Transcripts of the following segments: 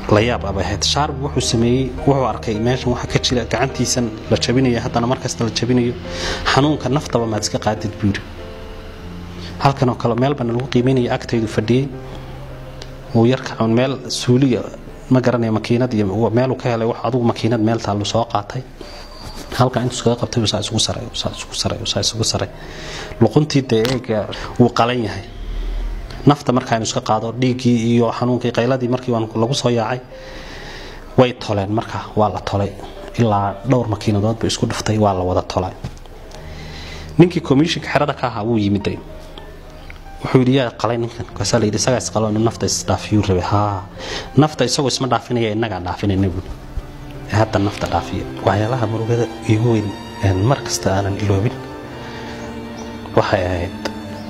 la yaab abay ahayd shaarb wuxuu sameeyey wuxuu arkay meeshan waxa ka jira gacantiisan la jabinayo haddana markasta la jabinayo xanuunka naftaba maad iska qaadid buu yidhi halkanoo kale meel bana lagu qiimeynaya agtaydu fadhiyey wuu yarka meel suuliya ma garanaya makiinad iyo meeluu ka helay wax adugu makiinad meel taallu soo qaatay halkaa intuu iskaga qabtay saa isugu saray saa isugu saray saa isugu saray luquntii dee eega wuu qalan yahay nafta markaaynu iska qaado dhiiggii iyo xanuunkii qayladii markii lagu soo yaacay way toleen marka waa la tolay ilaa dhowr makiinadoodba isku dhuftay waa la wada tolay ninkii komishinka xerada ka ahaa wuu yimiday wuxuu yidhi yaa qalay ninkan kaasaa la yidhi isagaa isqalo inuu nafta isdhaafiyuu rabay haa nafta isagoo isma dhaafinaya innagaa dhaafinayna buuli hadda nafta dhaafiya waxyaalaha murugada igu weyn mar kasta aanan iloobin waxay ahayd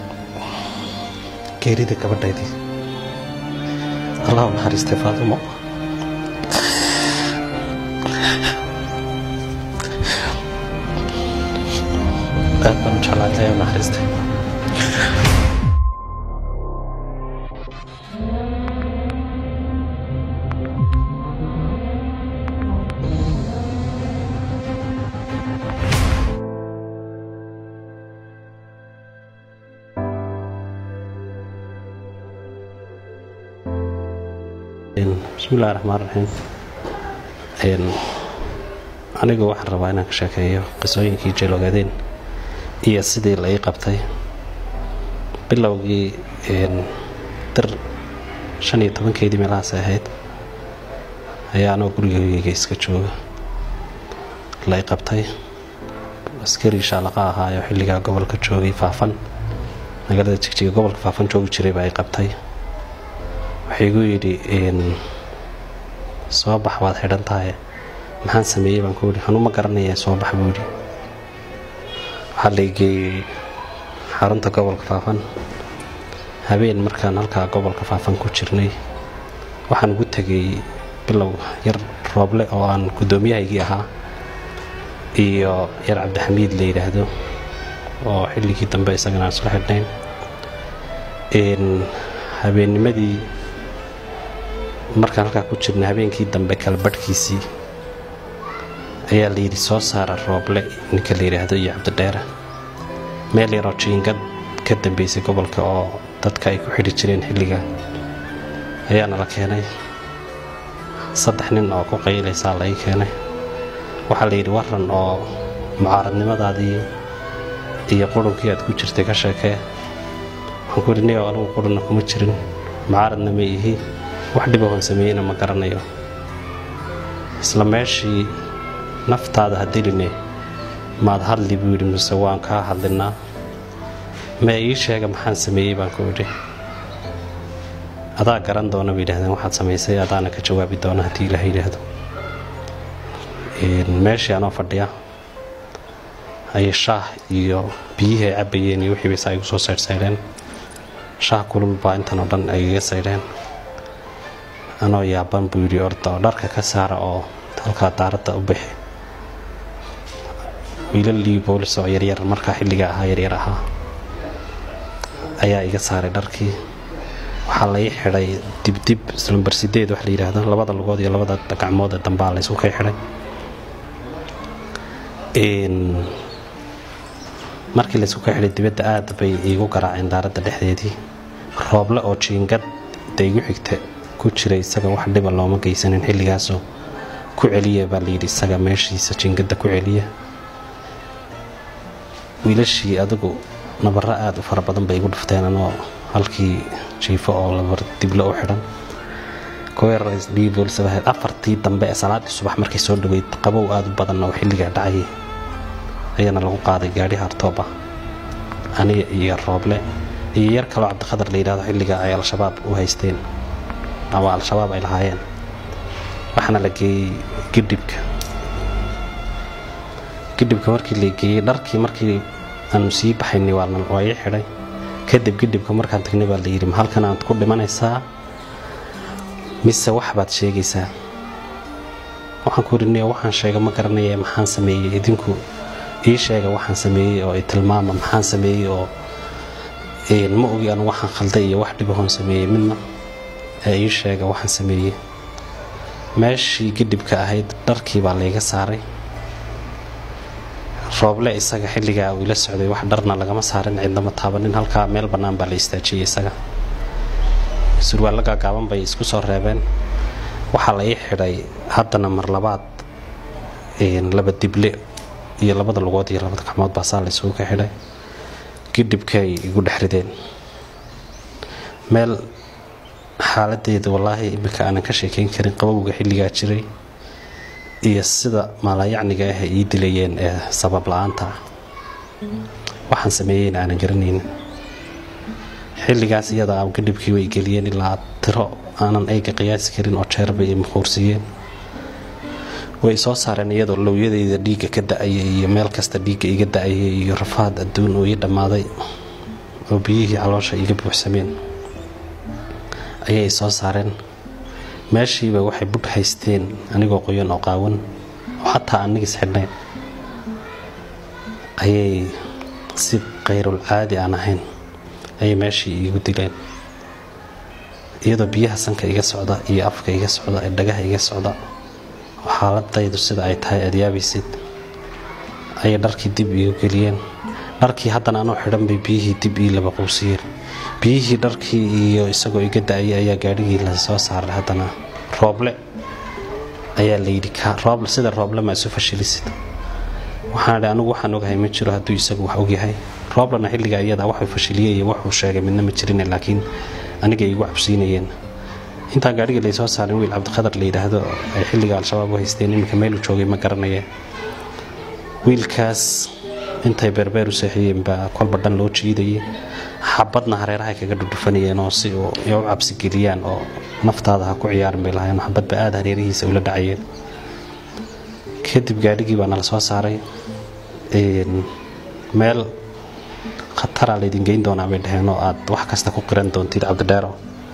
geerida gabadhaydii allahu naxariistay faatimo aad baan u jeclaa ilaahay u naxariistay bismillahi raxmaan raxiim anigu waxaan rabaa inaan ka sheekeeyo qisooyinkii jeelogadeen iyo sidii la ii qabtay bilowgii dir shan iyo tobankeedii meelahaas ahayd ayaa anoo gurigayga iska jooga la ii qabtay askari shaalaqa ahaayo xilligaa gobolka joogay faafan magaalada jigjiga gobolka faafan joogi jiray baa ii qabtay waxay igu yidhi soo bax waad xidhan tahay maxaan sameeyey baan ku yidhi anuu ma garanaya soo bax buu yidhi waxaa la igeeyey xarunta gobolka faafan habeen markaan halkaa gobolka faafan ku jirnay waxaan ugu tegay bilow yar rooble oo aan guddoomiyahaygii ahaa iyo yar cabdixamiid la yidhaahdo oo xilligii dambe isagana aan isla xidhnayn habeennimadii markaan halkaa ku jirna habeenkii dambe kalbadhkiisii ayaa layidhi soo saara rooble ninka la yidhaahdo iyo cabdidheere meel yaroo jiingad ka dambeysay gobolka oo dadka ay ku xidhi jireen xilliga ayaana la keenay saddex nin oo ku qaylaysaa la ii keenay waxaa layidhi waran oo mucaaradnimadaadii iyo qurunkii aad ku jirtay ka sheekee waxaan ku yidhi niyow anigu qurunna kuma jirin mucaaradna ma ihi wax dhibahoon sameeyeyna ma garanayo isla meeshii naftaada hadiline maad hadli buu yidhi mise waan kaa hadlinaa ma ii sheega maxaan sameeyey baan ku idhi adaa garan doona bay yidhahdeen waxaad samaysay adaana ka jawaabi doona haddii ilaah yidhaahdo meeshii anoo fadhiya ayay shaah iyo biyihii ay cabbayeen iyo wixii baysa igu soo saydhsaydheen shaah kulul baa intan oo dhan ay iga saydheen anoo yaaban buu yidhi orda oo dharka ka saara oo halkaa daaradda u bixi wiilalii boolis oo yaryar markaa xilliga ahaa yaryar ahaa ayaa iga saaray dharkii waxaa la ii xidhay dibdib islambar sideed wax la yidhaahdo labada lugood iyo labada gacmood ee dambaa la ysku kay xidhay markii laysku ka xidhay dibadda aad bay iigu garaaceen daaradda dhexdeedii rooble oo jiingad da igu xigta ku jira isaga wax dhiba looma geysanin xilligaasoo ku celiya baa layidhi isaga meeshiisa jiingadda ku celiya wiilashii adigu nabarro aada u fara badan bay igu dhufteen anoo halkii jiifo oo labar diblo u xidhan kuweerardhiiboolisabahayd afartii dambe ee salaaddii subax markay soo dhaweyd qabow aada u badan oo xilligaa dhacayay ayaana lagu qaaday gaadhi hartooba aniga iyo rooble iyo yar kaloo cabdikhadar la yidhahdo xilliga ay al-shabaab u haysteen ama al-shabaab ay lahaayeen waxaana la geeyey gidhibka gidhibka markii la geeyey dharkii markii aanu sii baxaynay waa ii xidhay kadib gidhibka markaan tagnay baa la yidhi ma halkan aad ku dhimanaysaa mise wax baad sheegaysaa waxaan ku yidhi waxaan sheega ma garanaya maxaan sameeyey idinku ii sheega waxaan sameeyey oo i tilmaama maxaan sameeyey oo ma ogi anu waxaan khalday iyo wax dhibahoon sameeyey midna ee ii sheega waxaan sameeyey meeshii gidhibka ahayd dharkii baa layga saaray rooble isaga xilligaa uu ila socday wax dharna lagama saarin cidnama taabanin halkaa meel bannaan baa la istaajiyey isaga surwaallo gaagaaban bay isku soo reebeen waxaa la ii xidhay haddana mar labaad laba dible iyo labada lugood iyo labada gacmood baa saa la isugu ka xidhay gidhibkay igu dhex rideen meel xaaladeeda wallaahi iminka aanan ka sheekayn karin qabowga xilligaa jiray iyo sida maalayacniga ah ay ii dilayeen ee sabab la-aanta ah waxaan sameeyeyna aanan garanaynin xilligaas iyada gadhibkii way geliyeen ilaa tiro aanan ayga qiyaasi karin oo jeerbay ay muquursiiyeen way soo saareen iyadoo lowyadayda dhiigga ka da-ayay iyo meel kasta dhiigga iga da-ayay iyo rafaad adduun oo ii dhammaaday oo biyihii caloosha iga buuxsameen ayay soo saareen meeshiiba waxay budh haysteen anigoo qoyan oo qaawan oo xataa anigis xidhnayn ayay si kayrul caadi aan ahayn ayay meeshii iigu dileen iyadoo biyaha sanka iga socda iyo afka iga socda ee dhagaha iga socda oo xaaladaydu sida ay tahay aad yaabaysid ayay dharkii dib iigu geliyeen dharkii haddana anoo xidhan bay biyihii dib ii laba quusiyeen biyihii dharkii iyo isagoo iga da-ayay ayaa gaadhigii la soo saaray haddana rooble ayaa layidhi rooble sida rooble ma isu fashilisid waxaan idhi anigu waxaan ogahay ma jiro hadduu isagu wax ogyahay rooblena xilligaa iyada waxuu fashiliyey iyo wuxuu sheegay midna ma jirin laakiin aniga igu cabsiinayeen intaa gaadhigii laysoo saarin wiil cabdiqadar la yidhaahdo ay xilliga al-shabaab u haysteen iminka meeluu joogay ma garanaya wiilkaas intay beerbeer u seexiyeen baa kolba dhan loo jiidayay xabadna hareerahay kaga dhudhufanayeen oo si u cabsigeliyaan oo naftaada ha ku ciyaarin bay lahayen xabadba aada hareerihiisa ula dhacayeen kadib gaadhigii baa nala soo saaray meel khataraa laydin geyn doonaa bay dhaheen oo aad wax kasta ku qiran doontid cabdidheero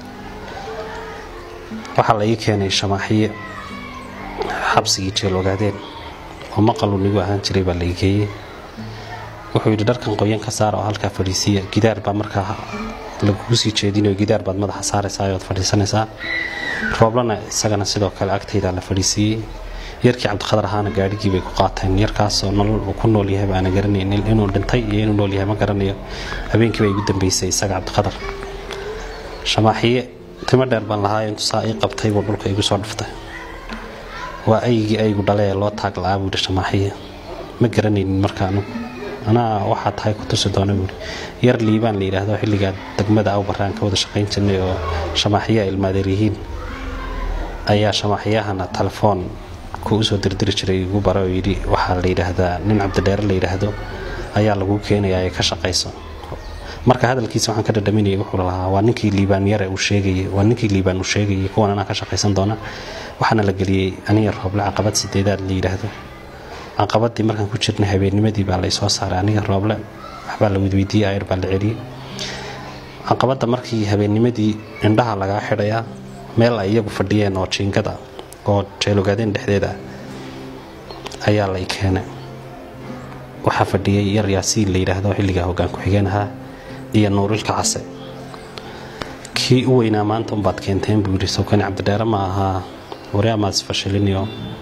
waxaa la ii keenay shamaaxiye xabsigii jeel ogaadeen oo maqaluu nigu ahaan jiray baa la ii geeyey wuxuu yidhi dharkan qoyan ka saara oo halkaa fadhiisiiya gidaar baa markaa lagugu sii jeedinayo gidaar baad madaxa saaraysaa ood fadhiisanaysaa rooblana isagana sidoo kale agtaydaa la fadhiisiiyey yarkii cabdiqadar ahaana gaadhigii bay ku qaateen yarkaasoo nolol uu ku nool yahay baana garanaynin inuu dhintay iyo inuu nool yahay ma garanayo habeenkii baa igu dambeysay isaga cabdiqadar shamaaxiye timo dheer baan lahaa intuu saa ii qabtay buu dhulka igu soo dhuftay waa aygii aygu dhale ee loo taag la-aa buu yidhi shamaaxiye ma garanaynin markaanu anaa waxaa tahay ku tusi doona buuri yar liibaan la yidhaahdo xilligaa degmada awbaraan ka wada shaqayn jirnay oo shamaaxiyaha ilmaadeer yihiin ayaa shamaaxiyahana telefoon ku usoo dirdiri jiray igu bara oo yidhi waxaa la yidhaahdaa nin cabdidheere la yidhaahdo ayaa laguu keenayaa ee ka shaqayso marka hadalkiisa waxaan ka dhadhaminayay wuxuu lahaa waa ninkii liibaan yare uu sheegayay waa ninkii liibaan uu sheegayay kuwan anaa ka shaqaysan doona waxaana la geliyey aniga rooble caqabad sideedaad la yidhaahdo caqabadii markaan ku jirnay habeennimadii baa laysoo saaray aniga rooble waxbaa la wedweydiiyey ayr baa la celiyey caqabadda markii habeennimadii indhaha lagaa xidhayaa meel ay iyagu fadhiyeen oo jiingada oo jeelogaadeen dhexdeeda ayaa lay keenay waxaa fadhiyey yar yaasiin la yidhaahdo xilligaa hoggaan ku-xigeen ahaa iyo nuurilka case kii u weynaa maanta unbaad keenteen buu yidhi sawkani cabdidheere ma ahaa waryaamaad isfashiliniyo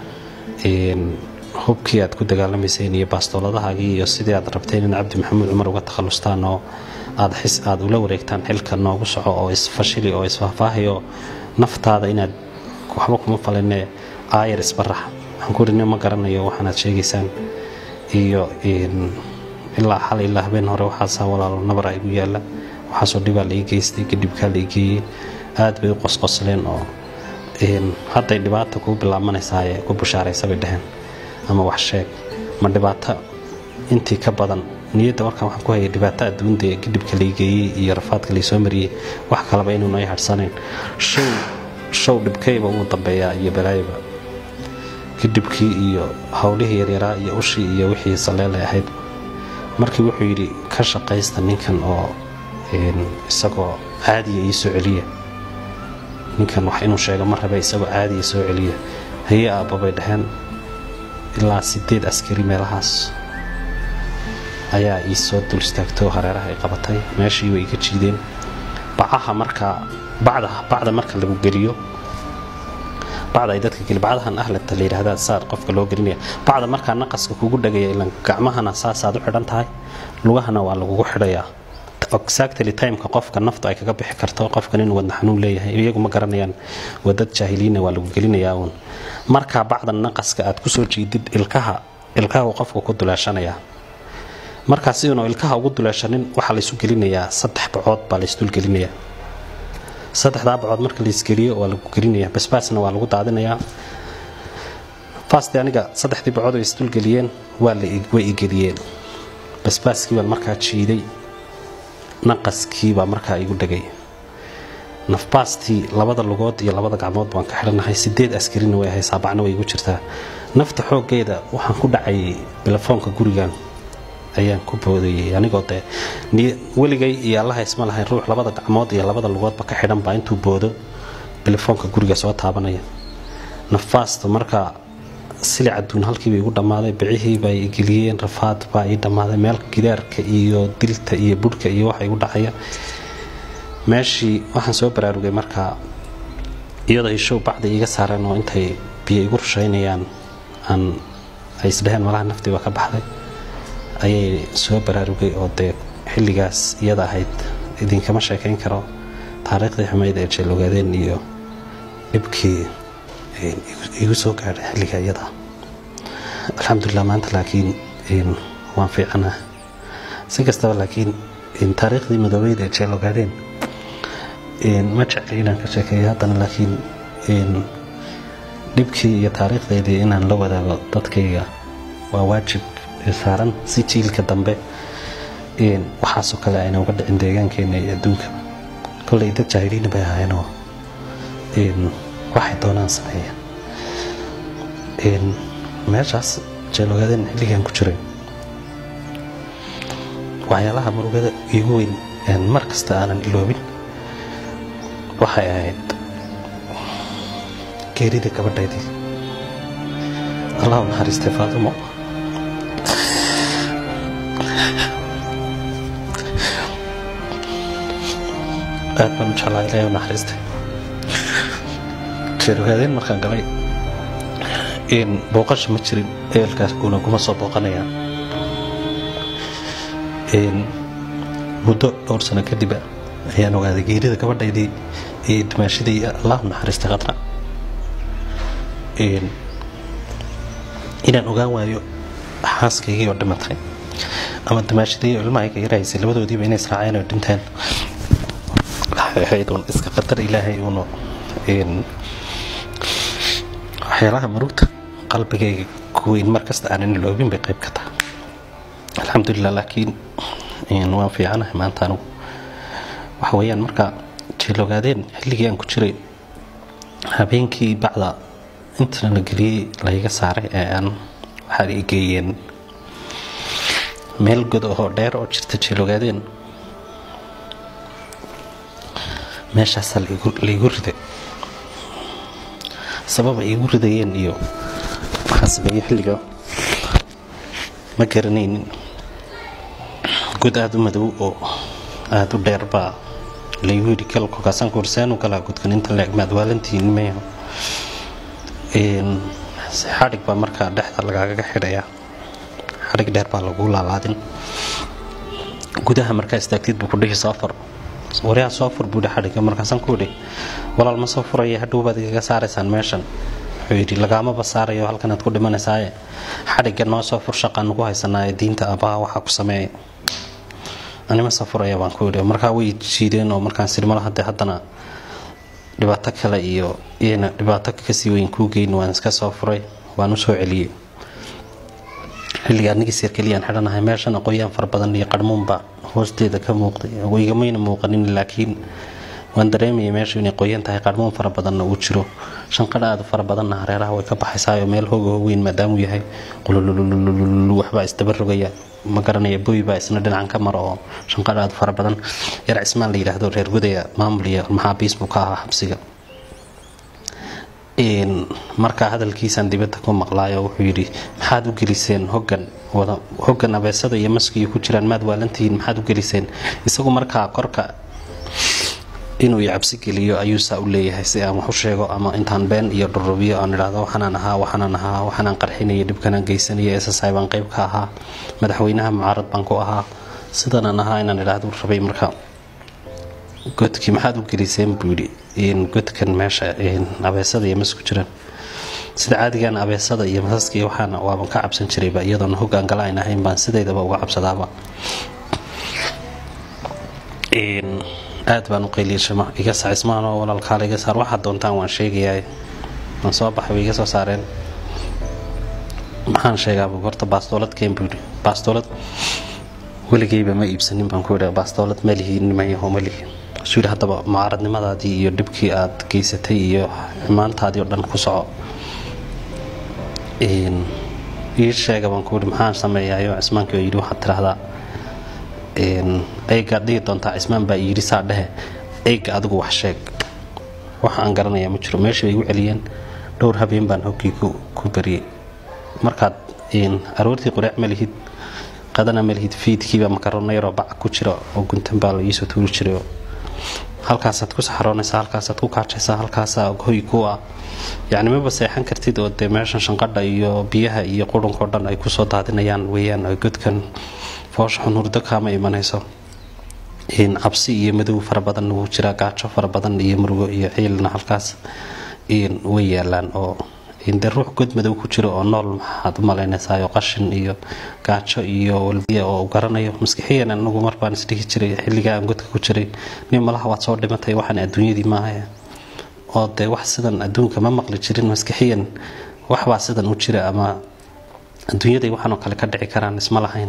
hubkii aad ku dagaalamayseen iyo baastooladahaagii iyo sidii aad rabteen in cabdi maxamuud cumar uga takhalustaan oo aad ula wareegtaan xilka noogu soco oo isfashili oo isfaahfaahayo naftaada inaad waxba kuma faline aayar isbarax waxaan ku rini ma garanayo waxaanaad sheegaysaan iyo ilaa xal ilaa habeen hore waxaasaa walaalo nabara igu yaalla waxaasoo dhibaa la ii geystay kadibkaa la ii geeyey aad bay u qosqosleen oo hadday dhibaata kuu bilaabmanaysaaye ku bushaaraysa bay dhaheen ama wax sheeg ma dhibaato intii ka badan niyadda markaan waxaan ku hayay dhibaato adduunda ee gidhibka laygeeyey iyo rafaadka laysoo mariyey wax kaleba inuuna ay hadhsanayn show show dhibkayba ugu dambeeyaa iyo balaayaba gidhibkii iyo howlihii yaryaraa iyo ushii iyo wixii saleelay ahayd markii wuxuu yidhi ka shaqaysta ninkan oo isagoo caadiya ii soo celiya ninkan wax inuu sheego ma rabe isagoo caadiya soo celiya haye aabbabay dhaheen ilaa sideed askari meelahaas ayaa ii soo dul istaagtay oo hareeraha ay qabatay meeshii way iga jiideen bacaha markaa bacda bacda marka lagu geliyo bacda ay dadka geli bacdahan ahlata la yidhahdaa saa qofka loo gelinaya bacda markaa naqaska kugu dhagaya ilan gacmahana saasaad u xidhan tahay lugahana waa lagugu xidhayaa exactly timeka qofka naftu ay kaga bixi karto qofkan inuu wadna xanuun leeyahay iyagu ma garanayaan wadad jaahiliina waa lagu gelinayaa uun markaa bacda naqaska aad kusoo jiidid ilkaha ilkaha uu qofka ku duleeshanayaa markaa si uunu ilkaha ugu duleeshanin waxaa laysu gelinayaa saddex bacood baa laysdulgelinayaa saddexdaa bacood marka laysgeliyo waa lagu gelinaya basbaasna waa lagu daadinayaa fasti aniga saddexdii bacood ay isdulgeliyeen waa way igeliyeen basbaaskii baan markaa jiiday naqaskiibaa markaa igu dhegay nafbaastii labada lugood iyo labada gacmood baan ka xidhanahay sideed askarina way haysaa bacna way igu jirtaa nafta xooggeeda waxaan ku dhacayay bilafoonka gurigan ayaan ku boodayay anigoo dee weligay iyo allaha isma lahayn ruux labada gacmood iyo labada lugoodba ka xidhan baa intuu boodo bilafoonka guriga soo taabanaya nafaasta markaa silic aduun halkiiba igu dhammaaday bicihiiba ay geliyeen rafaad baa ii dhammaaday meel gidaarka iyo dilta iyo budhka iyo waxa igu dhacaya meeshii waxaan soo baraarugay markaa iyadoo ay show bacda iiga saareen oo intay biyo igu rushaynayaan aan ay isdhaheen malaha naftii baa ka baxday ayay soo baraarugay oo dee xilligaas iyada ahayd idinkama sheekayn karo taariikhdii xumayd ee jeelogaadeen iyo dhibkii igu soo gaadhay xilliga iyada alxamdulilah maanta laakiin waan fiicanah si kastaba laakiin taariikhdii madoobeyd ee jeelogaadeen ma jecli inaan ka sheekeeyo haddana laakiin dhibkii iyo taariikhdeedii inaan la wadaago dadkayga waa waajib saaran si jiilka dambe waxaasoo kale ayna uga dhicin deegaankeena iyo adduunka kolley dad jaahiliina bay ahaayeenoo waxay doonaan sameeya meeshaas jeelogaadeen xilligan ku jiray waxyaalaha murugada iigu weyn mar kasta aanan iloobin waxay ahayd geerida gabadhaydii allah u naxariistay faatimo aad baan u jeclaa ilaahay u naxariistay jeelogaadeen markaan galay booqasha ma jirin eelkaas uuna kuma soo booqanayaa muddo dhowr sano kadiba ayaan ogaaday geerida gabadhaydii iyo dimaashadii allah u naxariistay qadra inaan ogaan waayo xaaskaygii oo dhimatay ama dimaashadii oo ilmahayga yarahaysay labadoodiiba inay israaceen oo dhinteen waxay ahayd uun iska qadar ilaahay uunu waxyaalaha murugta qalbigayga kuweyn markasta aanan iloobin bay qayb ka tahay alxamdulilah laakiin waan fiicanahay maanta anigu waxa weeyaan marka jeelogaadeen xilligii aan ku jiray habeenkii bacda intana la geliyey layga saaray ee aan waxaa i geeyeen meel god oo dheer oo jirta jeelogaadeen meeshaasaa laigu riday sabab ay igu ridayeen iyo waxaa sameeyey xilliga ma garanaynin god aada u madow oo aada u dheer baa laygu yidhi gal kolkaasaan ku horsaanu galaa godkan inta leeg maadwaalantiin meeho xadhig baa markaa dhexda lagaagaga xidhayaa xadhig dheer baa lagu laalaadin gudaha markaa istaagtid buu ku dhihi soo fur waryaa soo fur buudhi xadhigga markaasaan ku idhi walaal ma soo furaya hadhow baad igaga saaraysaan meeshan wuxuu yidhi lagaamaba saarayo halkanaad ku dhimanaysaaye xadhigga noo soo fur shaqaan ugu haysanaaye diinta abaha waxaa ku sameeya anima soo furaya baan ku idhi markaa way jiideen oo markaan sirmala hadde haddana dhibaato kale iyo iyana dhibaato kasii weyn kuu geyn waan iska soo furay waan u soo celiyey xilliga anigii sir keliyaan xidhanahay meeshan aqooyaan fara badan iyo qarmuunba hoosteeda ka muuqday igamayna muuqanin laakiin waan dareemayay meeshu inay qoyan tahay qarmuun fara badanna uu jiro shanqadha aada fara badanna hareeraha way ka baxaysaayo meel hooga weyn maadaamuu yahay qululululu waxbaa isdaba rogaya ma garanaya boy baa isna dhinacan ka maro oo shanqadha aada fara badan yar cismaan la yidhaahdo reer gudaya maamul iyo maxaabiis buu ka ahaa xabsiga markaa hadalkiisaan dibadda ku maqlaayo wuxuu yidhi maxaad u geliseen hogan hogan abeesada iyo maskiyo ku jiraan maad waalantihiin maxaad u geliseen isagu markaa korka inuu i cabsi geliyo ayuu saa u leeyahay si aan wax u sheego ama intaan been iyo dhurubiyo aan idhaahdo waxaanaan ahaa waxaanaan ahaa waxaanaan qarxinaya dhibkanaan geysanaya ssai baan qayb ka ahaa madaxweynaha mucaarad baan ku ahaa sidanaan ahaa inaan idhaahdo rabay marka godkii maxaad u geliseen buu yidhi godkan meesha abeesada iyo mas ku jiraan sida caadigan abeesada iyo masaska iyo waxaana waaban ka cabsan jirayba iyadoona hoggaan gala ayn ahayn baan sidaydaba uga cabsadaaba aad baan u qayliyashama iga sacismaanoo walaalkaala iga saar waxaad doontaan waan sheegayaa waan soo baxay way iga soo saareen maxaan sheegaaba horta baastoolad keen buu yidhi baastoolad weligayba ma iibsanin baan ku idha baastoolad malihi nimayaho malihi suu yidhi haddaba mucaaradnimadaadii iyo dhibkii aad geysatay iyo xumaantaadii oo dhan ku soco ii sheega baan ku yidhi maxaan sameeyaayo cismaankii oo yidhi waxaad tidhaahdaa eygaad dhihi doontaa cismaan baa yidhi saa dhehe eyga adigu wax sheeg wax aan garanayaa ma jiro meeshii bay igu celiyeen dhowr habeen baan hoggii ku bariyey markaad aroortii qureec ma lihid qadana ma lihid fiidkiiba makaroona yaroo bac ku jira oo guntan baa la iisoo tuuri jiray halkaasaad ku saxroonaysaa halkaasaad ku kaajaysaa halkaasaa hoy ku ah yacni maba seexan kartid oo dee meeshan shanqadha iyo biyaha iyo qurunkao dhan ay kusoo daadinayaan weeyaan oo godkan foosha xun hurdo kaama imanayso cabsi iyo madow fara badan wuu jiraa gaajo fara badan iyo murugo iyo ciilna halkaas way yaalaan oo de ruux god madow ku jiro oo nool maxaad u malaynaysaa qashin iyo gaajo iyo walbiya oo garanayo maskixiyan anagu mar baan isdhihi jiray xilligaa aan godka ku jiray nin malaha waad soo dhimatay waxaan adduunyadii maaha oo dee wax sidan adduunka ma maqli jirin maskixiyan waxbaa sidan u jira ama adduunyaday waxaanoo kale ka dhici karaan isma lahayn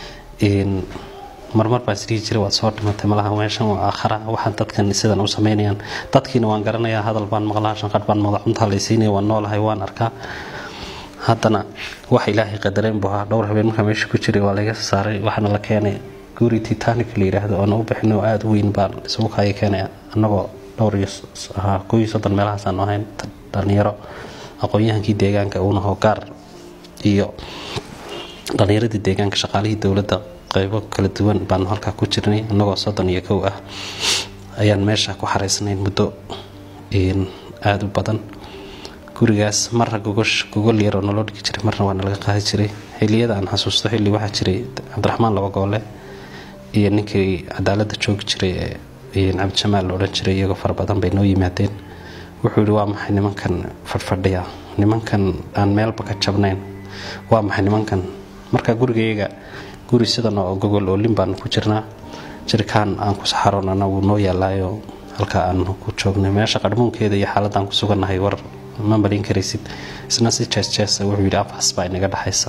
marmar baan isdhihi jiray waad soo dhimatay malaha meeshan waa aakhara waxaan dadkan sidan u samaynayaan dadkiina waan garanayaa hadal baan maqlaa shanqadh baan maqlaa cuntaa laysiinaya waan noolahay waan arkaa haddana wax ilaahay qadareen buu ahaa dhowr habeen markaa meesha ku jiray waa laga saaray waxaana la keenay guri titanic la yidhaahdo oona u bixin oo aada u weyn baan isugu kaaya keenay annagoo dhowr iyo ahaa koo iyo soddon meelahaasaan ahayn dhalinyaro aqoon-yahankii deegaanka uunahoo gaar iyo dhalinyaradii deegaanka shaqaalihii dowladda qaybo kala duwan baanu halkaa ku jirnay annagoo soddon iyo kow ah ayaan meesha ku xaraysnayn muddo aada u badan gurigaas marra gogol yaroo naloo dhigi jiray marna waa nalaga qaadi jiray xilliyada aan xasuusto xilli waxaa jiray cabdiraxmaan laba goole iyo ninkii cadaaladda joogi jiray ee cabdijamaal la odhan jiray iyagoo fara badan bay noo yimaadeen wuxuu yihi waa maxay nimankan fadhfadhiya nimankan aan meelba ka jabnayn waa maxay nimankan marka gurigayaga guri sidan oo gogol oo lin baanu ku jirnaa jirkaan aan ku saxaroonana wuu noo yaalaayo halkaa aanu ku joognay meesha qarmuunkeeda iyo xaaladaan ku sugannahay war ma marin karaysid isna si jeesjeesa wuxuu yidhi afhas baa inaga dhexaysa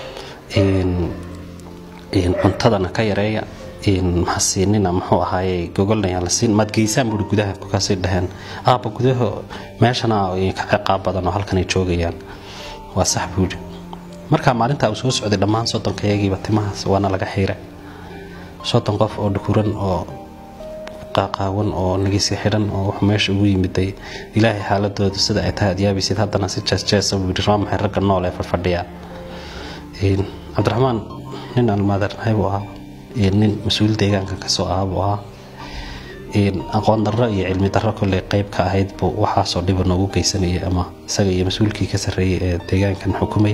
cuntadana ka yareeya mahasiinina muxuu ahaaye gogolnayaan la siin maad geysaan buui gudaha kolkaasay dhaheen aaba gudaha meeshana ka ciqaab badan oo halkanay joogayaan waa sax buuhi markaa maalintaa uu soo socday dhammaan soddonkayagiiba timahaas waana laga xiira soddon qof oo dhukuran oo qaaqaawan oo nagisi xidhan oo wuxuu meesha ugu yimiday ilaahay xaaladoodu sida ay tahay adyaabaysid haddana si jeesjeesa buu yidhi waa maxay ragga nool ee fadhfadhiya cabdiraxmaan nin almaadarnahay buu ahaa nin mas-uul deegaanka kasoo ahaa buu ahaa aqoon darro iyo cilmi darro kolley qayb ka ahayd buu waxaasoo dhiba noogu geysanayay ama isaga iyo mas-uulkii ka sarreeyay ee deegaankan xukumay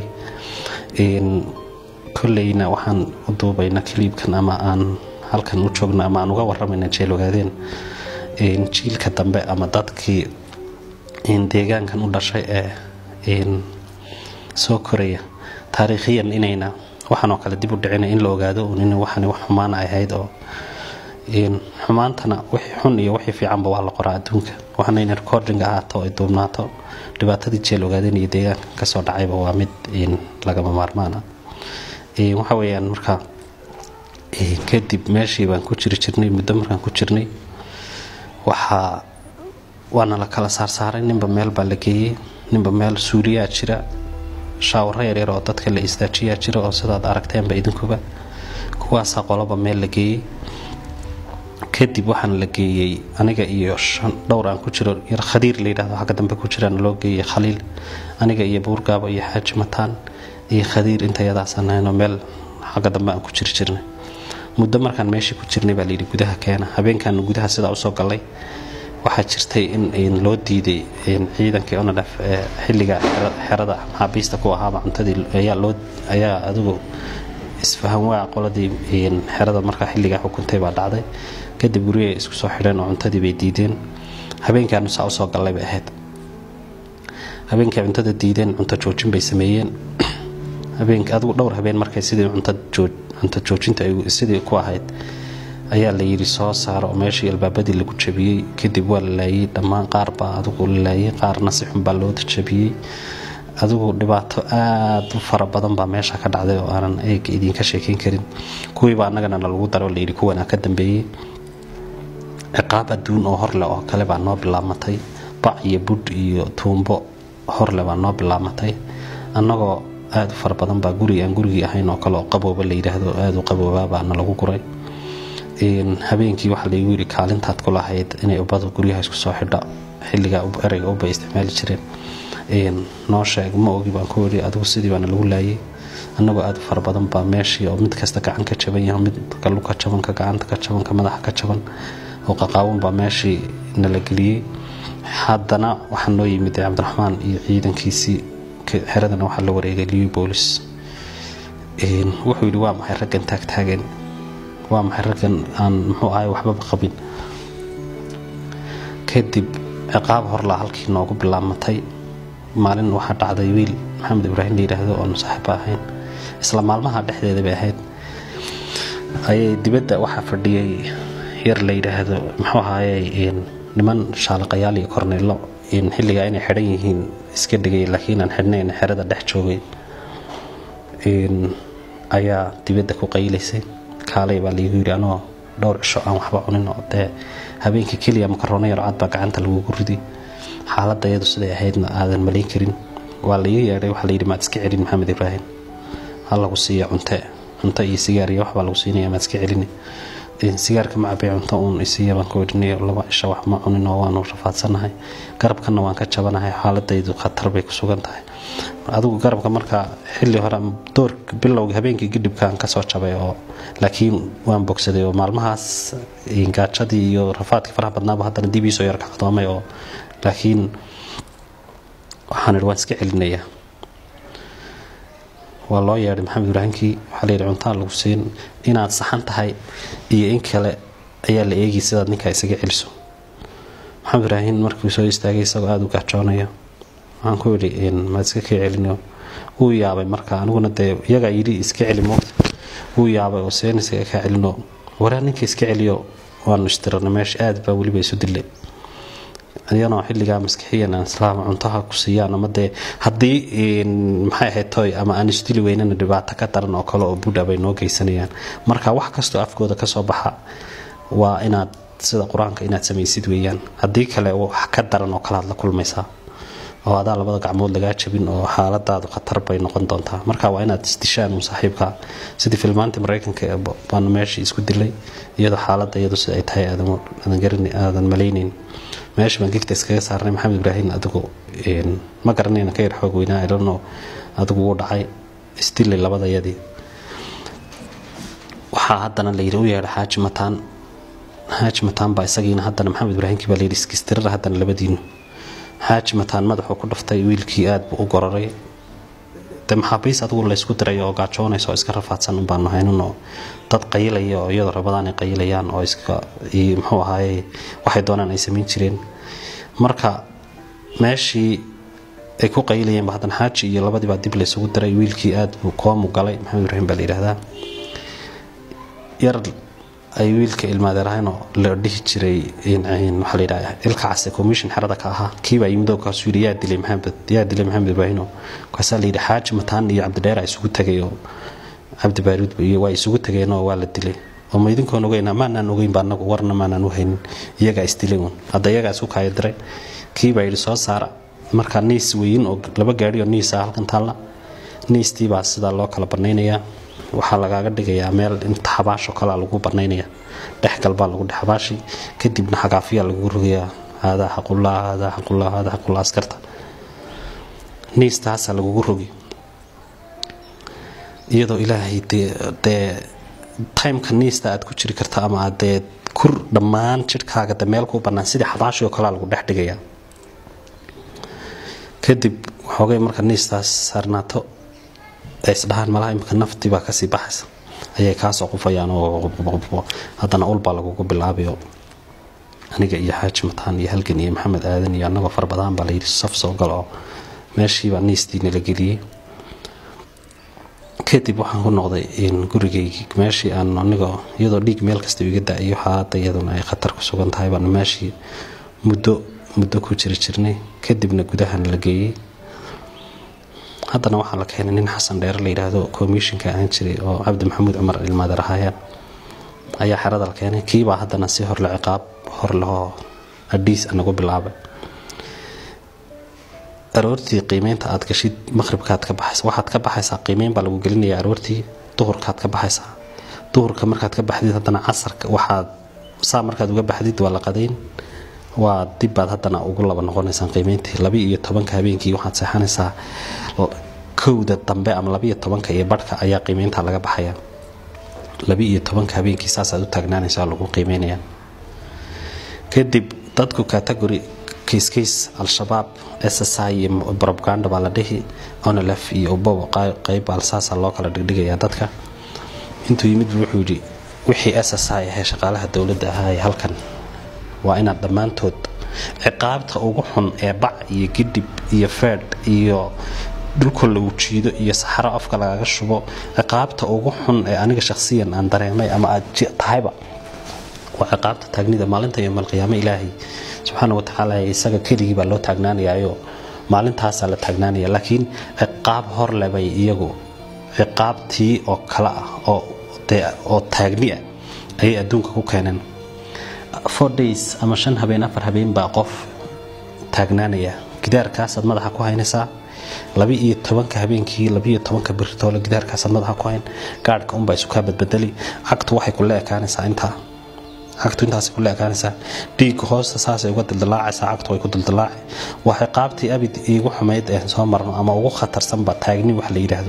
kolleyna waxaan u duubayna kaliibkan ama aan halkan u joogna ama aan uga waramayna jeel ogaadeen jiilka dambe ama dadkii deegaankan u dhashay ee soo koraya taariikhiyan inayna waxaanoo kale dib u dhicina in la ogaado in waxani wax xumaana ay ahayd oo xumaantana wixii xun iyo wixii fiicanba waa la qoraa adduunka waxaana in recording ahaato ay duubnaato dhibaatadii jeel ogaadeen iyo deegaanka kasoo dhacayba waa mid lagama maarmaan ah waxa weeyaan marka kadib meeshii baan ku jiri jirnay muddo markaan ku jirnay waxaa waana la kala saarsaaray ninba meel baa la geeyey ninba meel suuriyaa jira shaawaro yaryar oo dadka la istaajiyaa jira oo sidaad aragteenba idinkuba kuwaasaa qoloba meel la geeyey kadib waxaana la geeyey aniga iyo dhowr aan ku jiro yar khadiir la yidhahdo xagga dambe ku jiraan loo geeyey khaliil aniga iyo buurgaabo iyo xaaji mataan iyo khadiir intayadaasaan ahaynoo meel xagga dambe aan ku jiri jirnay muddo markaan meeshii ku jirnay baa layidhi gudaha keena habeenkaanu gudaha sidaa usoo gallay waxaa jirtay in loo diiday ciidankii onadhaf ee xilliga xerada maxaabiista ku ahaaba cuntadii ayaa adigu isfahan waa qoladii xerada markaa xilligaa xukuntay baa dhacday kadib gurigay isku soo xidheen oo cuntadii bay diideen habeenkaanu saa usoo gallay bay ahayd habeenkay cuntada diideen cunto joojin bay sameeyeen habeenk adigu dhowr habeen markay sidii cunto joojinta sidii ku ahayd ayaa la yidhi soo saaro oo meeshii albaabadii lagu jabiyey kadib waa la laayey dhammaan qaar baa adigu la laayey qaarna si xun baa loo jabiyey adigu dhibaato aada u fara badan baa meesha ka dhacday oo aanan eega idinka sheekeyn karin kuwiiba annagana nalagu daro layidhi kuwanaa ka dambeeyey ciqaab adduun oo horleh oo kale baa noo bilaabmatay bac iyo budh iyo tuumbo horleh baa noo bilaabmatay annagoo aada u fara badan baa guri aan gurigii ahayn oo kale oo qabooba la yidhaahdo aada u qaboobaa baa nalagu guray habeenkii waxaa laygu yidhi kaalintaad ku lahayd inay ubbadu guryaha isku soo xidho xilligaa ereyga ubay isticmaali jireen noo sheeg ma ogi baan ku yidhi adigu sidii baana lagu laayay annagoo aada u fara badan baa meeshii oo mid kasta gacan ka jaban yahay mid galu ka jaban ka gacanta ka jaban ka madaxa ka jaban oo qaqaawan baa meeshii nala geliyey haddana waxaa noo yimid cabdiraxmaan iyo ciidankiisii xeradana waxaa la wareegay liyu boolis wuxuu yidhi waa maxay raggan taagtaagan waa maxay raggan aan muxuu ahay waxbaba qabin kadib ciqaab horlaa halkii noogu bilaabmatay maalin waxaa dhacday wiil maxamed ibraahim la yidhaahdo oonu saaxiiba ahayn isla maalmaha dhexdeeda bay ahayd ayay dibadda waxaa fadhiyay yar la yidhaahdo muxuu ahaaye niman shaalaqayaal iyo korneello xilligaa inay xidhan yihiin iska dhigay laakiin aan xidhnayn xerada dhex joogay ayaa dibadda ku qaylaysay kaalay baa laygu yidhi anoo dhowr cisho aan waxba cunin oo dee habeenkii keliya makaroona yar cad baa gacanta lagugu ridi xaaladda iyadu siday ahaydna aadan malayn karin waa laiga yeedhay waxaa layidhi maad iska celin maxamed ibraahim ha lagu siiya cunte cunto iyo sigaar iyo waxbaa lagu siinaya maad iska celini sigaarka ma cabay cunto uun isiiya baan ku idhinayo laba cisho wax ma cunin oo waanu rafaadsanahay garabkanna waan ka jabanahay xaaladaydu khatar bay ku sugan tahay adigu garabka markaa xilli hore door bilowga habeenkii gidhibkaan kasoo jabay oo laakiin waan bogsaday oo maalmahaas gaajadii iyo rafaadkii faraha badnaaba haddana dib iisoo yar kacdoomay oo laakiin waxaan idhi waan iska celinayaa waa loo yeedhay maxamed ibraahimkii waxaa layidhi cuntaa lagu siin inaad saxan tahay iyo in kale ayaa la eegay sidaad ninkaa isaga celiso maxamed ibraahim markuu soo istaagay isagoo aada u gaajoonayo waxaan ku idhi maad iska kaa celino wuu yaabay marka aniguna dee iyagaa yidhi iska celi moogta wuu yaabay oo seen isaga kaa celino waraa ninka iska celiyo waanu istirana meesha aad baa weliba isu dilay iyanoo xilligaa maskixiyan aan islaama cuntaha ku siiyaan ama dee haddii maxay ahayd toy ama aan isdili weynana dhibaato ka daran oo kale oo buudha bay noo geysanayaan marka wax kastoo afkooda kasoo baxa waa inaad sida qur-aanka inaad samaysid weeyaan haddii kale wax ka daran oo kale aad la kulmaysaa oo adaa labada gacmood lagaa jabin oo xaaladaadu khatar bay noqon doontaa marka waa inaad isdishaan uun saaxiibka sidii filmaantii maraykanka baanu meeshii isku dilay iyadoo xaaladda iyadu sida ay tahay aadan malaynayn meesha baan gigta iskaga saarnay maxamed ibraahim adigu ma garanayna ka yar xoog weynaa ilano adigu wuu dhacay isdilay labadayadii waxaa haddana layidhi u yeedha xaaji mataan xaaji mataan baa isagiina haddana maxamed ibraahimkii baa layidhi iskistirara haddana labadiinu xaaji mataan madaxuu ku dhuftay wiilkii aad buu u gororay de maxaabiis adigu laysku diray oo gaajoonaysa oo iska rafaadsan un baanu haynunoo dad qayilaya oo iyadoo rabadaan ay qayilayaan oo iska muxuu ahaaye waxay doonaan ay samayn jireen marka meeshii ay ku qayilayeenba haddana xaaji iyo labadii baa dib laysugu diray wiilkii aad buu koomu galay maxamed ibraahim baa la yidhaahdaa yar ay wiilka ilmaadeerahaynoo la dhihi jiray waxaa layidhaha ilka case commission xerada ka ahaa kiibaa yimidoo kaasuu yidhi yaa dilay maxamed yaa dilay maxamed ibraahino kaasaa layidhi xaaji mataan iyo cabdidheer a isugu tegay oo cabdi baaruud iyo waa isugu tageenoo waa la dilay oo ma idinkoon ogeyna maanaan ogeynba anagu warna maanaan u haynin iyagaa isdilay uun hadda iyagaa isu kaaya diray kiibaa yidhi soo saara markaa niis weyin oo laba gaadhi oo niisa halkan taalla niistiibaa sidaa loo kala banaynayaa waxaa lagaaga dhigayaa meel inta xabaasho kalea lagu banaynaya dhexgalbaa lagu dhe xabaashi kadibna xagaafiyaa lagu rogayaa haadaa xaqullah haadaa xaqullah haadaa xaqullah askarta niistaasaa lagugu rogi iyadoo ilaahay dee timeka niista aad ku jiri karta ama aad dee kur dhammaan jidhkaaga de meel kuu bannaan sidii xabaashii oo kalea lagu dhex dhigayaa kadib waxoogay marka niistaas saarnaato ay isdhahaan malaha imika naftii baa kasii baxaysa ayay kaasoo qufayaan oo haddana ulbaa lagugu bilaabayo aniga iyo xaaji mataan iyo halgan iyo maxamed aadan iyo annagoo fara badan baa layidhi saf soo gal oo meeshiibaa niistiina la geliyey kadib waxaan ku noqday gurigaygii meeshii aan aniga iyadoo dhiig meel kasta iga da-iyo xaaladda iyaduna ay khatar ku sugan tahay baan meeshii muddo muddo ku jiri jirnay kadibna gudahan la geeyey haddana waxaa la keenay nin xasan dheere la yidhaahdo komishinka ahaan jiray oo cabdi maxamuud cumar ilmaader ahaayeen ayaa xerada la keenay kiibaa haddana si horle ciqaab hor lehoo adhiis anagu bilaabay aroortii qiimeynta aad gashid maqhribkaad ka baxaysa waxaad ka baxaysaa qiimeyn baa lagu gelinayaa aroortii duhurkaad ka baxaysaa duhurka markaad ka baxdid haddana casarka waxaad saa markaad uga baxdid waa la qadayn waa dibbaad haddana ugu laba noqonaysaan qiimeyntii laba iyo tobanka habeenkii waxaad seexanaysaa kowda dambe ama labaiyo tobanka iyo barhka ayaa qiimeynta laga baxaya laba iyo tobanka habeenkii saasaad u taagnaanaysaa lagu qiimeynaya kadib dadku category kayskays al-shabaab ssi iyo robaganda baa la dhihi onlf iyo ubow qeyb alsaasa loo kala dhigdhigayaa dadka intuu yimid wuxuu yidhi wixii ssi ahee shaqaalaha dowladda ahaa halkan waa inaad dhammaantood ciqaabta ugu xun ee bac iyo gidhib iyo feedh iyo dhulkoo lagu jiido iyo saxaro afka lagaga shubo ciqaabta ugu xun ee aniga shakhsiyan aan dareemay ama aad tahayba waa ciqaabta taagnida maalinta yoomalqiyaamo ilaahay subxaana watacaala isaga keligii baa loo taagnaanayayo maalintaasaa la taagnaanaya laakiin ciqaab horle bay iyagu ciqaabtii oo kale ah oo taagni ah ayay adduunka ku keeneen four days ama shan habeen afar habeen baa qof taagnaanaya gidaarkaasaad madaxa ku haynaysaa laba iyo tobanka habeenkii labaiyo tobanka biritoole gidaarkaasaad madaxa ku hayn gaadhka unbaa isu kaa badbedeli cagtu waxay kula ekaanaysaa intaa cagtu intaasay kula ekaanaysaa dhiigga hoosta saasay uga dildalaacaysaa cagtu way ku dildilaaci waa ciqaabtii abid iigu xumayd ee soo marno ama ugu khatarsanba taagni wax la yidhaahdo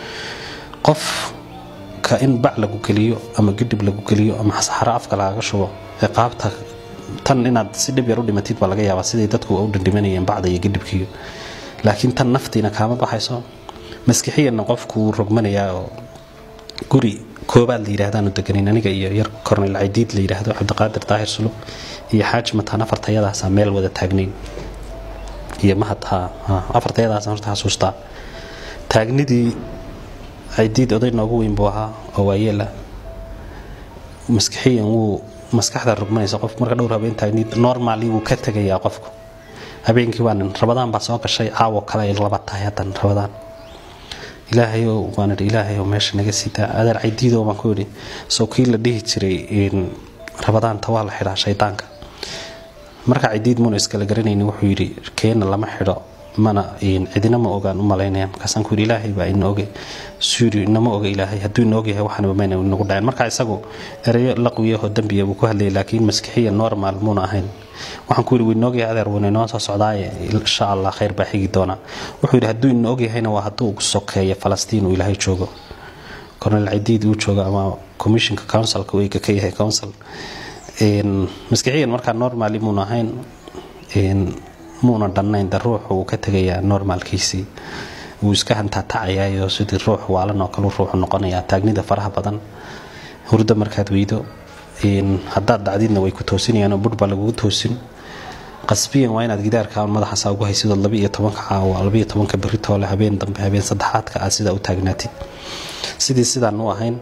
qofka in bac lagu geliyo ama gidhib lagu geliyo ama saxaro afka lagaga shubo ciqaabta tan inaad si dhib yar u dhimatid baa laga yaabaa siday dadku u dhindhimanayeen bacda iyo gidhibkiiyo laakiin tan naftiina kaama baxayso maskixiyanna qofku wuu rogmanayaa oo guri koobaad la yidhahdaanu deganayn aniga iyo yar korneyl caydiid la yidhaahdo cabdiqaadir daahir sulub iyo xaaji mataan afartayadaasa meel wada taagnayn iyo mahad afartayadaasa horta xasuustaa taagnidii caydiid oday noogu weyn buu ahaa oo waayeela maskixiyan wuu maskaxda rogmanaysa qof marka dhowr habeen taagnid normali wuu ka tegayaa qofku habeenkii waa nin rabadaan baa soo gashay caawo kale ay laba tahay haddan rabadaan ilaahayow waan idhi ilaahayow meesha naga siitaa adeer caydiidow baan ku idhi soo kii la dhihi jiray rabadaanta waa la xidhaa shaydaanka marka caydiid muuna iskala garanayni wuxuu yidhi keena lama xidho mana cidina ma ogaan u malaynaya markaasaan ku yidhi ilaahay baa ina ogay suyiri inama oga ilaahay hadduu ina ogyahay waxaanaba mayna inagu dhaceen marka isagu ereyo laqwiyahoo dembiya buu ku hadlayay laakiin maskixiya normal muuna ahayn waxaan ku yidhi wuu ina ogyahay adeer wuuna inoo soo socdaaye insha allah khayr baa xigi doona wuxuu yidhi hadduu ina ogyahayna waa hadduu sokeeyo falastiin uu ilaahay joogo cornel cadiid uu joogo ama commissionka councilka uu ka yahay council maskixiyan markaa normali muuna ahayn muuna dhannayn de ruuxu uu ka tegayaa normaalkiisii wuu iska hantaatacayayo sidii ruux waalan oo kale ruuxu noqonayaa taagnida faraha badan hurdo markaad weydo haddaad dhacdidna way ku toosinayaan oo budh baa lagugu toosin qasbiyan waa inaad gidaarka madaxaasa ugu haysidood labaiyo tobanka caawa labaiyo tobanka beritoole habeen dambe habeen saddexaadka aad sidaa u taagnaatid sidii sidaan u ahayn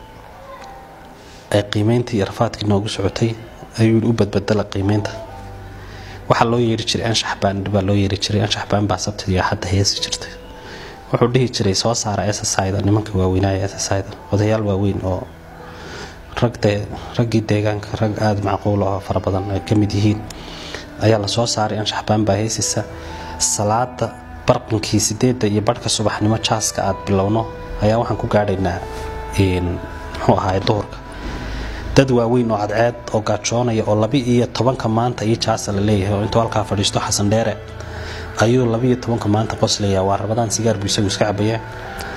ee qiimeyntii iyo rafaadkii noogu socotay ayuu u badbedela qiimeynta waxaa loo yeeri jiray anshax baan baa loo yeeri jiray anshax baan baa sabtid iyo xadda heesi jirtay wuxuu dhihi jiray soo saara ssida nimanka waaweynaya ssida odayaal waaweyn oo ragde raggii deegaanka rag aada macquul oo fara badan ay ka mid yihiin ayaa la soo saaray anshax baan baa heesisa salaada barqinkii sideedda iyo barhka subaxnimo jaaska aad bilowno ayaa waxaan ku gaadhaynaa muxuu ahaay duhurka dad waaweyn oo cadceed oo gaajoonaya oo laba iyo tobanka maanta iyo jaasa la leeyahay oo intuu halkaa fadhiisto xasan dheere ayuu labaiyo tobanka maanta qoslaya waa rabadaan sigaar buu isagu iska cabayaa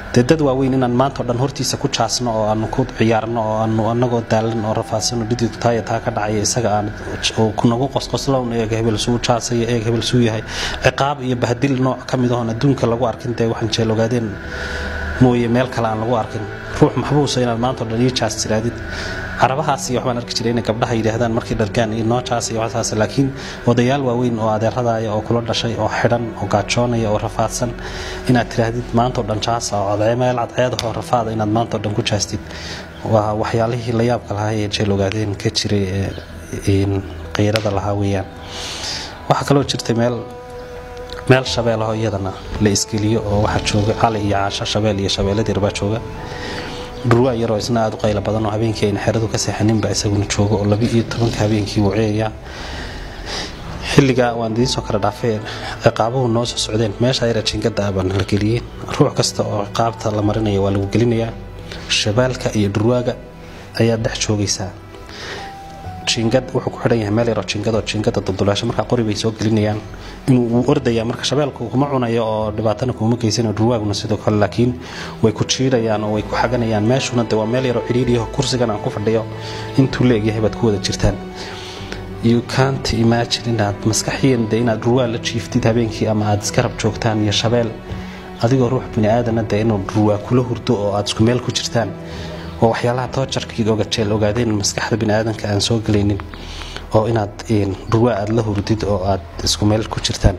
dee dad waaweyn inaan maanta o dhan hortiisa ku jaasno oo aanu ku ciyaarno oo aanu anagoo daalan oo rafaadsano dhidid taaya taa ka dhacaya isaga aan kunagu qosqoslown eeg hebel suu jaasaya eeg hebel suu yahay ciqaab iyo bahdil nooc ka mid ahoon adduunka lagu arkin dee waxaan jeel ogaadeen mooye meel kale aan lagu arkin ruux maxbuusa inaad maanta o dhan ii jaas tiraadid carabahaas iyo waxbaan arki jiray inay gabdhaha yidhaahdaan markay dhargaan iyo noocaas iyo waxaas laakiin odayaal waaweyn oo adeeradaaya oo kula dhashay oo xidhan oo gaajoonaya oo rafaadsan inaad tiraahdid maanta o dhan jaasa oo meel cadceedahoo rafaada inaad maanta o dhan ku jaastid waa waxyaalihii la yaabka lahaa ee jeel ogaadeen ka jiray ee qiirada lahaa weeyaan waxaa kaloo jirtay meel meel shabeelaho iyadana la isgeliyo oo waxaa jooga cali iyo caasho shabeel iyo shabeeladii baa jooga dhurwaa yaroo isna aad u qaylo badan oo habeenkii ayna xeradu ka seexaninba isaguna joogo oo laba iyo tobanka habeenkii wuu ceeyaa xilligaa waan idiin soo kala dhaafay ciqaabuhu noo soo socdeen meesha yara jingada ah baan la geliyey ruux kasta oo ciqaabta la marinaya waa lagu gelinayaa shabaalka iyo dhurwaaga ayaad dhex joogaysaa jingad wuxuu ku xidhan yahay meel yaroo jingado jingada dulduleesho markaa qori bay soo gelinayaan inuu uu ordaya marka shabeelku kuma cunayo oo dhibaatana kuma geysanayo dhurwaaguna sidoo kale laakiin way ku jiidhayaan oo way ku xaganayaan meeshuna de waa meel yaroo cidhiidhiyaho kursigan aan ku fadhiyo intuu la egyahay baad ku wada jirtaan you can't imagine inaad maskaxiyan de inaad dhurwaa la jiiftid habeenkii ama aad iska rab joogtaan iyo shabeel adigoo ruux bini aadana de inuu dhurwaa kula hurdo oo aad isku meel ku jirtaan waa waxyaalaha toojarkii ogajeel ogaadeen maskaxda biniaadanka aan soo gelaynin oo inaad dhurwaa aad la hurdid oo aad isku meel ku jirtaan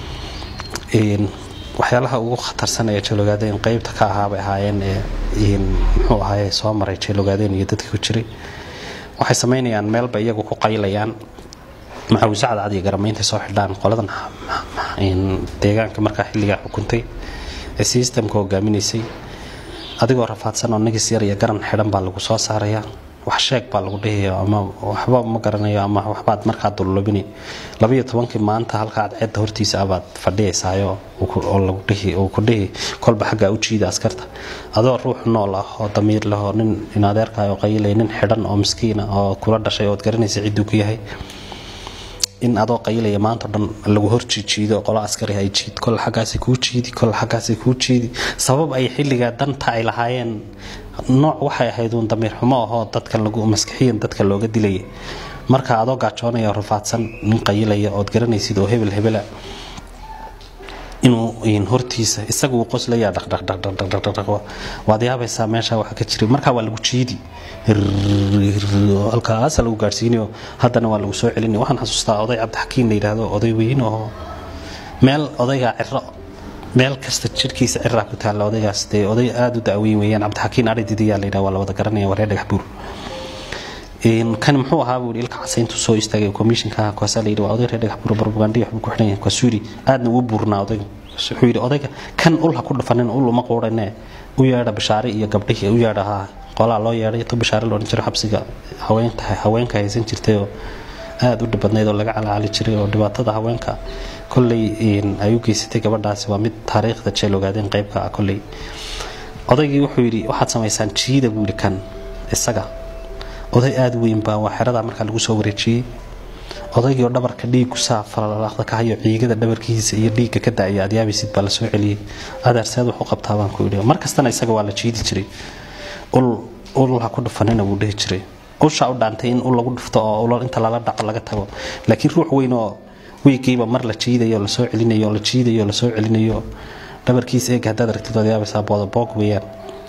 waxyaalaha ugu khatarsan ee jeelogaadeen qeybta ka ahaabay ahaayeen ee muxuu ahaaye soo maray jeelogaadeen iyo dadkii ku jiray waxay samaynayaan meelba iyagu ku qaylayaan maxawisacad cad iyo garamaynta soo xidhaan qoladan deegaanka markaa xilligaa xukuntay ee sistamka hogaaminaysay adigoo rafaadsan oo nagis yar iyo garan xidhan baa lagu soo saarayaa wax sheeg baa lagu dhihaya ama waxba ma garanayo ama waxbaad markaa dullubini labayo tobankii maanta halka cadceedda hortiisa abaad fadhiyaysaayo oo lagu dhihi uu ku dhihi kolba xaggaa u jiida askarta adoo ruux nool ah oo damiir leh oo nin inadeerkaayoo qayilay nin xidhan oo miskiina oo kula dhashay ood garanaysa cidduu ku yahay in adoo qaylaya maanta o dhan lagu hor jiijiido qolo askari ay jiid kol xaggaasi kuu jiidi kol xaggaasi kuu jiidi sabab ay xilligaa danta ay lahaayeen nooc waxay ahayd uun damiir xumo ahoo dadka lagu maskixiyan dadka looga dilaya marka adoo gaajoonaya oo rafaadsan nin qayilaya ood garanaysid oo hebel hebela inuu hortiisa isagu uu qoslaya dhaqdhaqdhaqdhaqdhaqdhaq waad yaabaysaa meesha waxa ka jiray markaa waa lagu jiidi halkaasa lagu gaadhsiinayo haddana waa lagu soo celinaya waxaan xasuustaa oday cabdixakiin la yidhaahdo oday weyn oo meel odaygaa ciro meel kasta jirhkiisa ciraa ku taalla odaygaas dee oday aada u da'weyn weeyaan cabdixakiin ari didiyaa la yidhaha waa la wada garanaya waa reer dhagax buur kan muxuu ahaa buu ilka casayntu soo istaagay komishinka koosaa la yidhi waa oday reer dhagax buur barbugaandhiya waxbuu ku xidhan yahay kwasuuri aadna uu buurnaa odayga wuxuu yidhi odayga kan ul ha ku dhufanin ul uma quudhane u yeedha bishaare iyo gabdhihii u yeedha haa qolaa loo yeedhay to bishaare loodhan jiro xabsiga haweenta haweenka haysan jirtay oo aada u dhibadnayd oo laga calacali jiray oo dhibaatada haweenka kolley ay u geysatay gabadhaasi waa mid taariikhda jeel ogaadeen qeybka ah kolley odaygii wuxuu yidhi waxaad samaysaan jiida buu yidhi kan isaga oday aada u weyn baa waa xeradaa markaa lagu soo wareejiyey odaygii oo dhabarka dhiigu saa falalaaqda ka hayo ciigada dhabarkiisa iyo dhiigga ka da-aya aad yaabaysid baa la soo celiyey adeerseed wax u qabtaa baan ku yidhi mar kastana isaga waa la jiidi jiray ul ul ha ku dhufanina buu dhihi jiray ushaa u dhaantay in ul lagu dhufto oo ul inta lala dhaco laga tago laakiin ruux weyn oo wiigiiba mar la jiidayo lasoo celinayo la jiidayo lasoo celinayo dhabarkiisa eeg haddaad aragtid waad yaabaysaa boodaboog weeyaan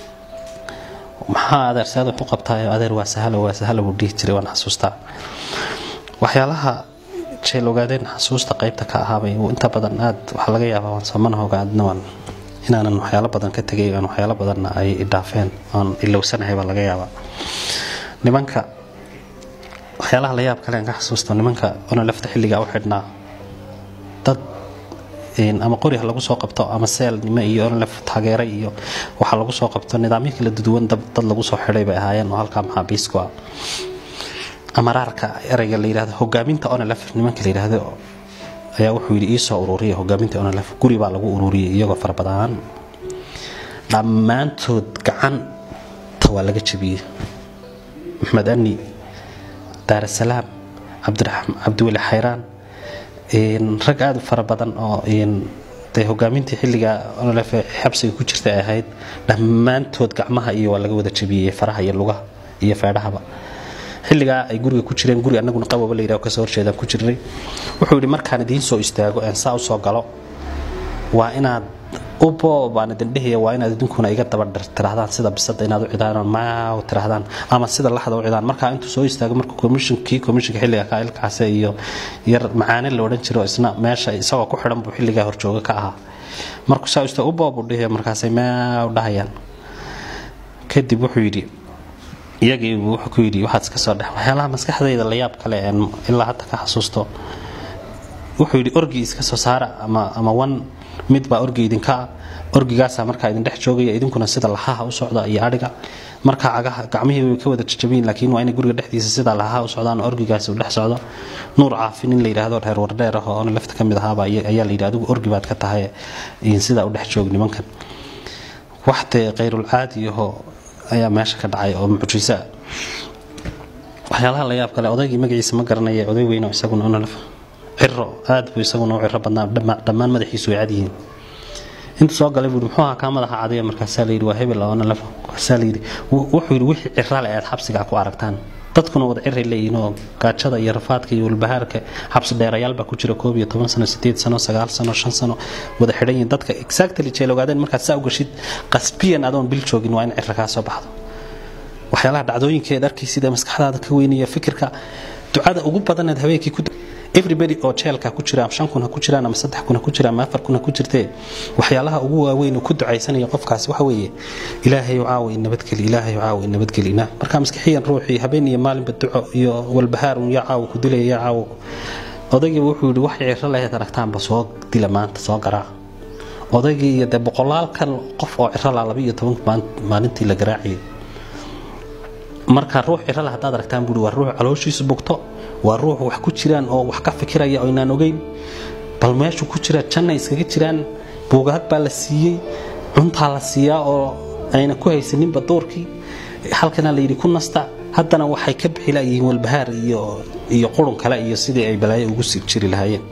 maxaa adeerseed wax u qabtaayo adeer waa sahalo waa sahalo buu dhihi jiray waan xasuustaa waxyaalaha jeel ogaadeen xasuusta qaybta ka ahaabay inta badan aad waxaa laga yaabaa waan samana ogaadna waan inaanan waxyaalo badan ka tegay aan waxyaalo badanna ay idhaafeen aan ilowsanahay baa laga yaabaa nimanka waxyaalaha la yaab kale aan ka xasuusto nimanka ona lafta xilligaa u xidhnaa dad ama qori ha lagu soo qabto ama seelnimo iyo onlef taageere iyo waxaa lagu soo qabto nidaamyo kala duduwan dad lagu soo xidhay bay ahaayeen oo halkaa maxaabiisku ah amaraarka ereyga la yidhahdo hogaaminta onlef nimanka la yidhaahdo ayaa wuxuu yidhi iisoo ururiya hogaaminta onlef guri baa lagu ururiyay iyagoo fara badan dhammaantood gacanta waa laga jabiyey maxmed ani daarasalaam cabdiweli xayraan rag aada u fara badan oo dee hogaamintii xilliga onolef xabsiga ku jirta ay ahayd dhammaantood gacmaha iyo waa laga wada jabiyey faraha iyo lugaha iyo feedhahaba xilligaa ay guriga ku jireen guri annaguna qababa la yidhaho kasoo horjeedaan ku jirnay wuxuu yidhi markaan idiin soo istaago een saa u soo galo waa inaad ubo baan idin dhehaya waa inaad idinkuna iga daba tirahdaan sida bisada inaad u cidaan maaw tirahdaan ama sida laxda u cidaan markaa intuu soo istaago marka komishinkii komishinka xilliga ka ilkaase iyo yar macaane la odhan jiro isna meesha isagoo ku xidhan buu xilligaa horjooga ka ahaa markuu saa istaago ubo buu dhehaya markaasay maaw dhahayaan kadib wuxuu yidhi iyagii wuxuu ku yidhi waxaad iska soo dhex waxyaalaha maskaxdayda la yaab kale een ilaa hadda ka xasuusto wuxuu yidhi orgi iska soo saara ama ama wan mid baa orgi idinka ah orgigaasaa markaa idin dhex joogaya idinkuna sida lahaha u socda iyo adhiga markaa cagaha gacmihii way ka wada jajabiyin laakiin waa inay guriga dhexdiisa sida lahaha u socdaan orgigaasi u dhex socdo nuur caafin in la yidhaahdo reer wardheer ah oo ona lafta ka mid ahaaba ayaa la yidhi adigu orgi baad ka tahay sidaa u dhex joog nimankan waxdee khayrulcaadi ahoo ayaa meesha ka dhacay oo mucjiso ah waxyaalaha la yaab kale odaygii magaciisa ma garanaya oday weyn oo isaguna onolef ciro aad buu isaguna u ciro badnaa dhammaan madaxiisu way cadyihiin intuu soo galay buui muxuu ahaa kaa madaxa cadiya markaasaa layidhi waa hebel onolef markaasaa layidhi wuxuu yidhi wixii cirale aad xabsigaa ku aragtaan dadkuna wada ciray leeyihiin oo gaajada iyo rafaadka iyo walbahaarka xabsi dheerayaal baa ku jira koob iyo toban sano sideed sano sagaal sano shan sano wada xidhan yihiin dadka exactly jeel ogaadeen markaad saa u gashid qasbiyan adoon bil joogin waa in cira kaa soo baxdo waxyaalaha dhacdooyinka eed arkaysid ee maskaxdaada ka weynaya fikirka ducada ugu badanaed habeenkii ku everybody oo jeelka ku jira shan kun ha ku jiraan ama saddex kun ha ku jira ama afar kun ha ku jirtee waxyaalaha ugu waaweyn uu ku ducaysanaya qofkaasi waxa weeye ilaahayu caawa in nabadgeli ilaahayu caawa in nabadgelina marka maskixiyan ruuxii habeen iyo maalinba duco iyo walbahaarun yaa caawa ku dilaya yaa caawa odaygii wuxuu yidhi wax ciro lahayd aragtaanba soo dila maanta soo garaaca odaygii iyo dee boqolaalkan qof oo ciro laa laba iyo toban maalintii la garaaciyay marka ruux cirala haddaad aragtaan buui waa ruux calooshiisu bugto waa ruux wax ku jiraan oo wax ka fikiraya oo inaan ogeyn bal meeshu ku jira janna iskaga jiraan buugaag baa la siiyey cuntaa la siiyaa oo ayna ku haysaninba doorkii halkana layidhi ku nasta haddana waxay ka bixi layihiin walbahaar iyo iyo qurun kale iyo sidii ay balaayo ugu sii jiri lahaayeen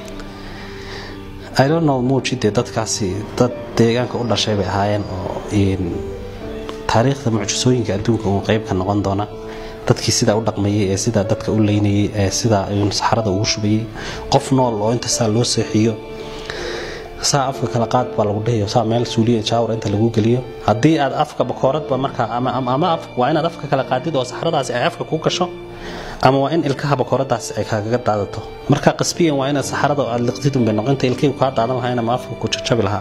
i don't know muujidee dadkaasi dad deegaanka u dhashay bay ahaayeen oo taariikhda mucjisooyinka adduunka uu qayb ka noqon doona dadkii sidaa u dhaqmayay ee sidaa dadka u leynayay ee sidaa saxarada ugu shubayay qof nool oo inta saa loo seexiyo saa afka kala qaad baa lagu dhahayo saa meel suuliya jaawar inta lagu geliyo haddii aad afka bakooradba markaa ama ama waa inaad afka kala qaadid oo saxaradaasi ay afka ku gasho ama waa in ilkaha bakooradaasi ay kaagaga daadato marka qasbiyan waa inaad saxarada aad liqdid unbay noqonta ilkaygu kaa daadan lahayn ama afka ku jajabi lahaa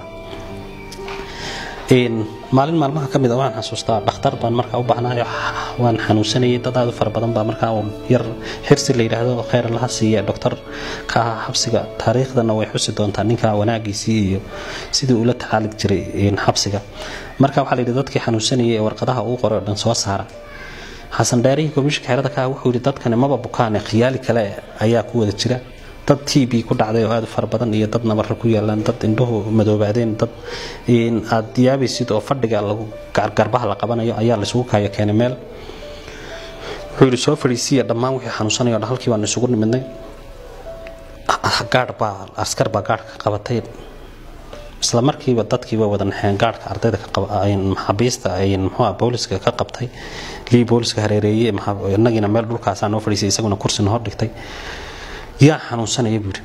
maalin maalmaha ka mid a waan xasuustaa dhakhtar baan markaa u baahnayo waan xanuunsanayay dad aad u fara badan baa markaa yar xirsi la yidhaahdo khayr laha siiya doctor ka ahaa xabsiga taariikhdana way xusi doontaa ninka wanaagiisii iyo sidii ula tacaali jiray xabsiga marka waxaa la yidhi dadkii xanuunsanayay ee warqadaha uu qoray oo dhan soo saara xasan dheerihii komishinka xerada ka wuxuu yidhi dadkani maba bukaane khiyaali kale ayaa ku wada jira dad t b ku dhacday oo aad u fara badan iyo dad nabarra ku yaalaan dad indhuhu madoobaadeen dad aad yaabaysid oo fadhiga lagu garbaha la qabanayo ayaa laisugu kaayo keenay meel wuxuu yidhi soo fadhiisiya dhammaan wixii xanuunsanaya o dhan halkii baanu isugu nimidnay gaadh baa askar baa gaadhka qabatay isla markiiba dadkiiba wada naxeen gaadhka ardayda maxaabiista muxuu booliska ka qabtay lii booliska hareereeyey inagiina meel dhulkaasaa noo fadhiisay isaguna kursina hor dhigtay yaa xanuunsanaya buuri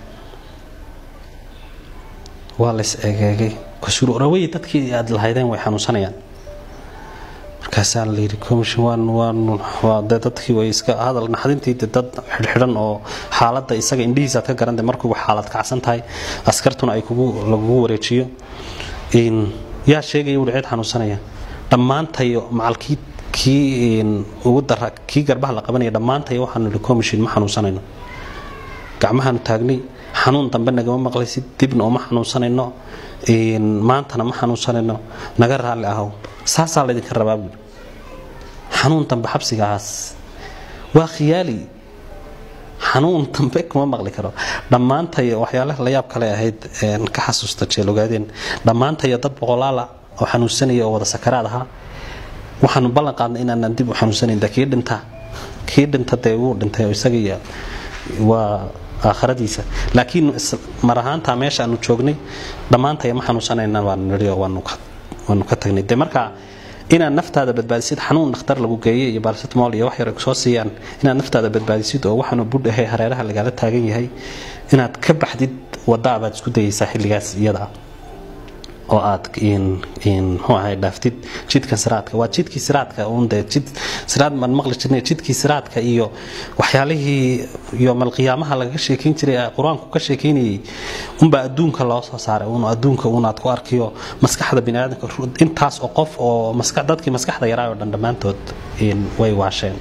waa lays egeegay kasuurawey dadkii aad lahaydeen way xanuunsanayaan markaasaa la yidhi commission waan waan waa dee dadkii way iska hadal naxdintii de dad xidhxidhan oo xaaladda isaga indhihiisaad ka garantay markuuba xaalad kacsan tahay askartuna ay kugu lagugu wareejiyo yaa sheegaya wuhi cid xanuunsanaya dhammaantayo macalkii kii ugu dara kii garbaha la qabanaya dhammaantayo waxaanu idhi commission ma xanuunsanayno gacmahaanu taagnay xanuun dambe nagama maqlaysid dibna uma xanuunsanayno maantana ma xanuunsanayno naga raalli ahow saasaa laydinka rabaa buuri xanuun dambe xabsigaas waa khiyaali xanuun dambe kuma maqli karo dhammaantayo waxyaalaha la yaab kale ahayd ka xasuusta jeel ogaadeen dhammaantayo dad boqolaala oo xanuunsanaya oo wada sakaraad ahaa waxaanu ballan qaadnay inaanan dib u xanuunsanayn kii dhinta kii dhinta dee wuu dhintay isaga iyo waa aakhiradiisa laakiin mar ahaantaa meesha aanu joognay dhammaantaya ma xanuunsanayna waanu nidhi oo waanu ka tagnay de marka inaad naftaada badbaadisid xanuun dhakhtar lagu geeyey iyo balsitmol iyo wax yar soo siiyaan inaad naftaada badbaadisid oo waxaanu budh ahay hareeraha lagaala taagan yahay inaad ka baxdid wadda baad isku dayaysaa xilligaas iyada ah oo aad mxuu ahay dhaaftid jidka siraadka waa jidkii siraadka unde jid siraad maan maqli jirnay jidkii siraadka iyo waxyaalihii yoomalqiyaamaha lagaga sheekayn jiray qur-aanku ka sheekaynayay unbaa adduunka loo soo saaray un adduunka unaad ku arkiyo maskaxda biniaadamka intaas oo qof oo dadkii maskaxda yaraa oo dhan dhammaantood way waasheen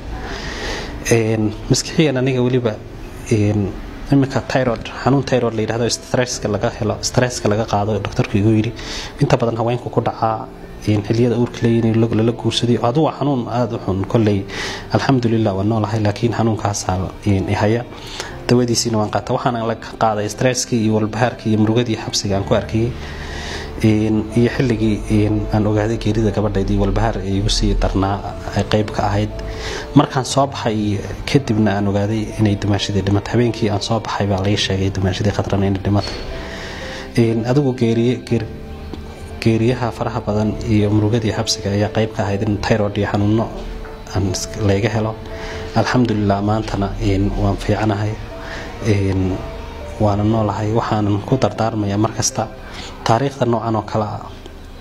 maskixiyan aniga weliba iminka tyrod xanuun tyrod la yidhahdo stresska laga helo stresska laga qaado doctorku igu yidhi inta badan haweenku ku dhacaa xiliyada uurka leeyihin lala guursadayo adu waa xanuun aada u xun kolley alxamdulilah waa noolahay laakiin xanuunkaasaa ihaya dawadiisiina waan qaata waxaana la qaaday stresskii iyo walbahaarkii iyo murugadii xabsiga aan ku arkayay iyo xilligii aan ogaaday geerida gabadhaydii walbahaar ee igu sii darnaa ay qayb ka ahayd markaan soo baxay kadibna aan ogaaday inay dumaashadii dhimatay habeenkii aan soo baxay baa laga sheegay dumaashadii khatrana inay dhimatay adigu geeriyaha faraha badan iyo murugadii xabsiga ayaa qayb ka ahayd in tyrod iyo xanuuno aan layga helo alxamdulilah maantana waan fiicanahay waana noolahay waxaanan ku dardaarmaya markasta taariikhda noocan oo kale ah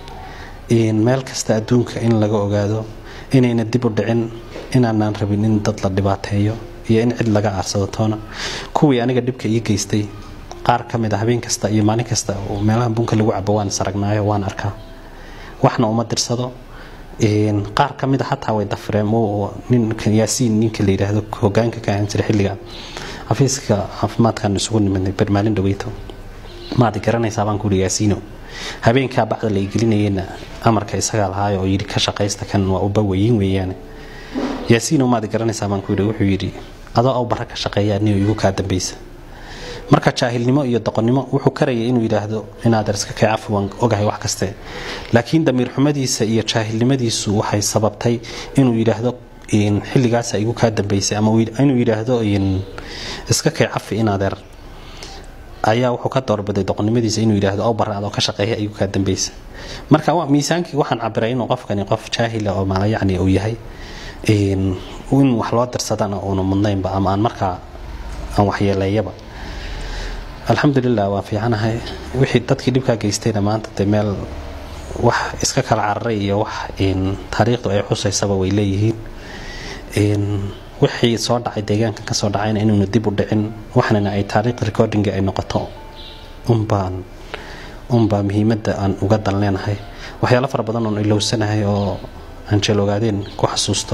meel kasta adduunka in laga ogaado inayna dib u dhicin inaanaan rabin in dad la dhibaateeyo iyo in cid laga aarsado toona kuwii aniga dhibka ii geystay qaar ka mid a habeen kasta iyo maalin kasta oo meelaha bunka lagu cabo waan saragnaayo waan arkaa waxna uma dirsado qaar ka mid a xataa way dafreen ninka yaasiin ninka la yidhaahdo hogaanka ka ahaan jira xilliga xafiiska caafimaadkaan isugu nimidnay barmaalin dhaweyto maadi garanaysaa baan kuuhi yaasiino habeenkaa bacda la igelinayena amarka isagaa lahaayo oo yidhi ka shaqaysta kan waa uba weyin weeyaane yaasiino maadi garanaysaa baan kuuhi wuxuu yidhi adoo aw barra ka shaqeeya anigo igu kaa dambaysa marka jaahilnimo iyo doqonnimo wuxuu karayay inuu yidhaahdo inaader iska kay cafi waan ogahay wax kaste laakiin damiir xumadiisa iyo jaahilnimadiisu waxay sababtay inuu yidhaahdo xilligaasa igu kaa dambaysay ama inuu yidhaahdo iska kay cafi inaadeer ayaa wuxuu ka doorbaday doqonnimadiisa inuu yidhaahdo aw barra adoo ka shaqeeya igu kaa dambaysa marka miisaankii waxaan cabiray inuu qofkani qof jaahila oo maala yacni uu yahay in wax loo dirsadana uuna mudnaynba ama aan markaa aan waxyeeleeyaba alxamdulilah waan fiicanahay wixii dadkii dhibkaa geystayna maanta dee meel wax iska kala cararay iyo wax taariikhdu ay xusaysaba way leeyihiin wixii soo dhacay deegaankan ka soo dhacayna inuuna dib u dhicin waxnana ay taariikh recordinga ay noqoto unbaan unbaa muhiimadda aan uga dan leenahay waxyaalo fara badan oon ilowsanahay oo aan jeel ogaadeen ku xasuusto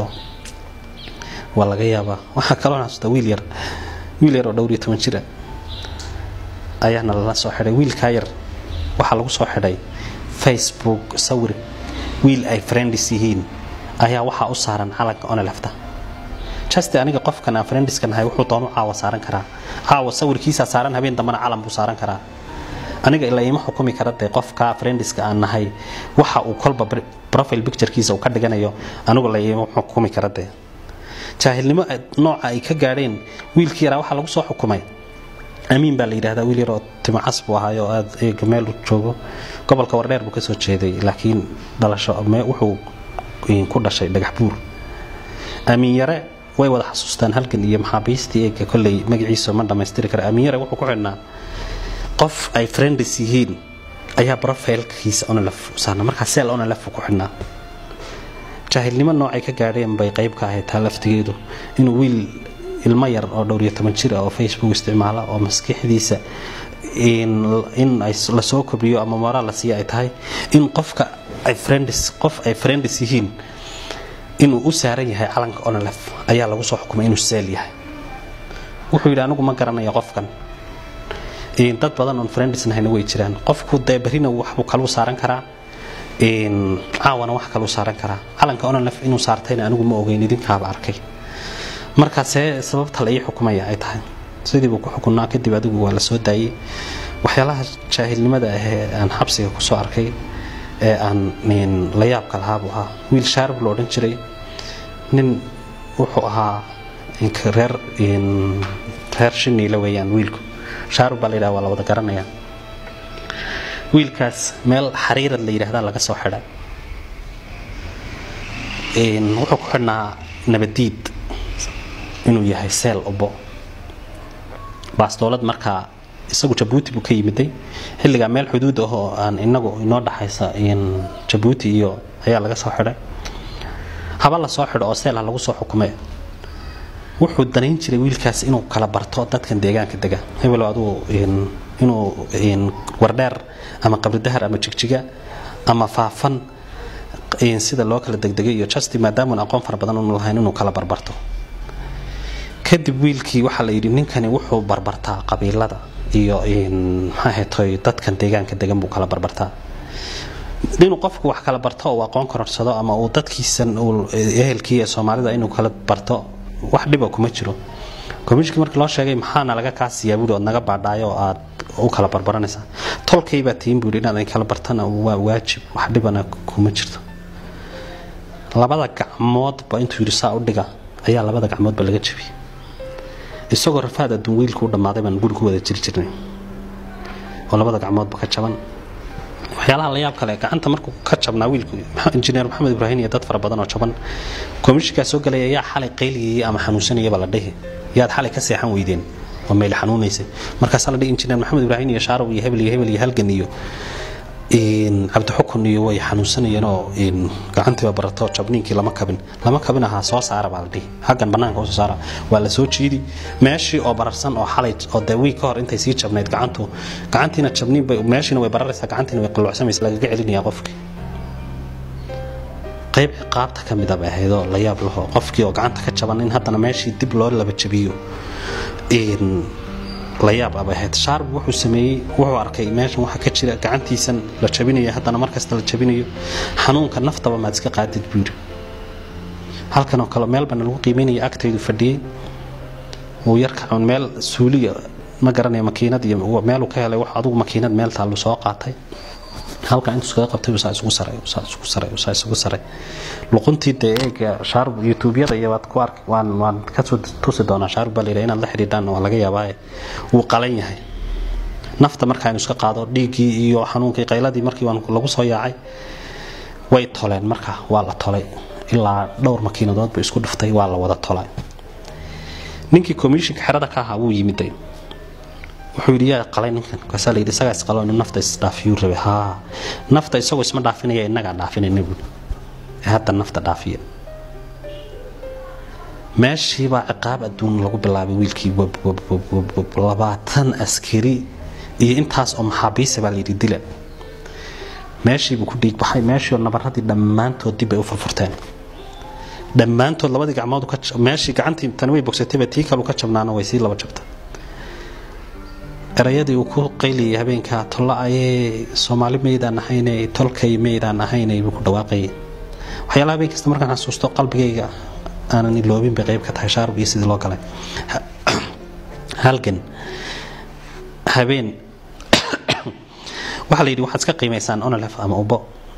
waa laga yaabaa waxaa kaloo xasuusta wiil yar wiil yar oo dhowr iyo toban jira ayaana lala soo xidhay wiilkaa yar waxaa lagu soo xidhay facebook sawir wiil ay friendis yihiin ayaa waxaa u saaran calanka onelefta juste aniga qofkan aan friendiska nahay wuxuu doonu caawa saaran karaa caawa sawirkiisaa saaran habeen dambana calan buu saaran karaa aniga ilaa ima xukumi kara dee qofka friendiska aan nahay waxa uu kolba profile picturekiisa uu ka dhiganayo anigu la ima xukumi kara dee jaahilnimo nooca ay ka gaadheen wiilkii yaraa waxaa lagu soo xukumay amiin baa la yidhahdaa wiil yaroo timacas buu ahaayo aad eega meel u joogo gobolka wardheer buu kasoo jeeday laakiin dhalasho wuxuu ku dhashay dhagax buur amiin yare way wada xasuustaan halkan iyo maxaabiistii eega kolley magaciisa ma dhammaystiri kara amiin yare wuxuu ku xidhnaa qof ay friendis yihiin ayaa brofailkiisa onolef saarna markaa seel onolef ku xidhnaa jaahilnimo noocay ka gaadheen bay qayb ka ahayd taa laftigeedu inuu wiil ilmo yar oo dhowr iyo toban jir ah oo facebook isticmaala oo maskaxdiisa in lasoo kordhiyo ama moraal la siiya ay tahay in qofka ay friendis qof ay friendis yihiin inuu u saaran yahay calanka onolef ayaa lagu soo xukumay inuu seel yahay wuxuu yidhi anigu ma garanayo qofkan dad badan oon friendis nahayna way jiraan qofku dee berrina waxbuu kaluu saaran karaa caawana wax kaluu saaran karaa calanka onolef inuu saartayna anigu ma ogeyn idinkaaba arkay markaasee sababta la ii xukumaya ay tahay sidiibuu ku xukunaa kadib adigu waa la soo daayey waxyaalaha jaahilnimada ahee aan xabsiga kusoo arkay ee aan la yaabka lahaabuu ahaa wiil shaarib lo odhan jiray nin wuxuu ahaa reer reer shiniile weeyaan wiilku shaarub baa la yidhaha waa la wada garanayaa wiilkaas meel xariirad la yidhaahdaa laga soo xidhay wuxuu ku xidhnaa nabadiid inuu yahay seel ubo baastoolad markaa isagu jabuuti buu ka yimiday xilligaa meel xuduud ah oo aan inagu inoo dhaxaysa jabuuti iyo ayaa laga soo xidhay haba la soo xidho oo seelha lagu soo xukumay wuxuu danayn jiray wiilkaas inuu kala barto dadkan deegaanka dega hebelo aduu inuu wardheer ama qabridahar ama jigjiga ama faafan sida loo kala degdegay iyo justi maadaamun aqoon fara badan unu lahayn inuu kala barbarto kadib wiilkii waxaa la yidhi ninkani wuxuu barbartaa qabiilada iyo maxaahatoy dadkan deegaanka degan buu kala barbartaa inuu qofku wax kala barto oo aqoon kororsado ama uu dadkiisan ehelkii ee soomaalida inuu kala barto wax dhiba kuma jiro komishinkii markii loo sheegay maxaana laga kaasiyaa buuri ood naga baadhaayo oo aad u kala barbaranaysaa tolkaybaa tiin buuri inaad kala bartana waa waajib wax dhibana kuma jirto labada gacmoodba intuu yidhi saa u dhiga ayaa labada gacmoodba laga jabiyey isagoo rafaad adduun wiilku u dhammaaday baan guri ku wada jiri jirnay oo labada gacmoodba ka jaban waxyaalaha la yaab kale gacanta markuu ka jabnaa wiilku injineer maxamed ibraahim iyo dad fara badan oo jaban komishinkaa soo galaya yaa xalay qayligayay ama xanuunsanayaba la dhihi yaad xalay ka seexan weydeen oo meel xanuunaysay markaasaa la dhihi injineer maxamed ibraahim iyo shaarow iyo hebel iyo hebel iyo halgan iyo cabdixukun iyo way xanuunsanayeen oo gacantiiba barato jabniinkii lama kabin lama kabin ahaa soo saara baa la dhihi haggan bannaanka usoo saara waa la soo jiidi meeshii oo bararsan oo xalay oo dee wiig ka hor intay sii jabnayd gacantu gacantiina jabniin bay meeshiina way bararaysaa gacantiina way qalluucsamaysa lagaga celinayaa qofkii qayb ciqaabta ka mid a bay ahaydoo la yaab laho qofkii oo gacanta ka jaban in haddana meeshii dib loo laba jabiyo la yaab abay ahayd shaarb wuxuu sameeyey wuxuu arkay meeshan waxa ka jira gacantiisan la jabinayo haddana markasta la jabinayo xanuunka naftaba maad iska qaadid buu yidhi halkan oo kale meel bana lagu qiimeynaya agtaydu fadhiyey wuu yarka meel suuliya ma garanaya makiinad iyo meeluu ka helay wax adugu makiinad meel taallu soo qaatay halka intuu iskaga qabtay saa isugu saray saa isugu saray saa isugu saray luquntii dee eega shaarub youtubeyada iyo waad ku arki waan waan kasoo tusi doonaa shaarub baa la yidhaha inaad la xidhiidhaan waa laga yaabaaye wuu qalan yahay nafta marka aynu iska qaado dhiiggii iyo xanuunkii qayladii markii waan lagu soo yaacay way toleen marka waa la tolay ilaa dhowr makiinadood buu isku dhuftay waa la wada tolay ninkii komishinka xerada ka ahaa wuu yimiday wuxuu yidhi yaa qalay ninkan kaasaa la yidhi isagaa isqalo inuu nafta isdhaafiyuu rabay haa nafta isagoo isma dhaafinaya innagaa dhaafinayna buuri ee hadda nafta dhaafiya meeshiibaa ciqaab adduun lagu bilaabay wiilkii labaatan askari iyo intaas oo maxaabiisa baa la yidhi dila meeshiibuu ku dhiigbaxay meeshii oo nabaradii dhammaantood dib bay u furfurteen dhammaantood labadii gacmood meeshii gacantii tani way bogsatayba tii kalu ka jabnaana way sii laba jabta erayadii uu ku qayliyay habeenkaa tolla ayee soomaali maydaan ahayne tolkay maydaan ahayne buu ku dhawaaqayay waxyaalaha habeen kasta markaan xasuusto qalbigayga aanan iloobin bay qayb ka tahay shaarub iyo sidii loo galay halgan habeen waxaa la yidhi waxaad iska qiimaysaan onolef ama ubo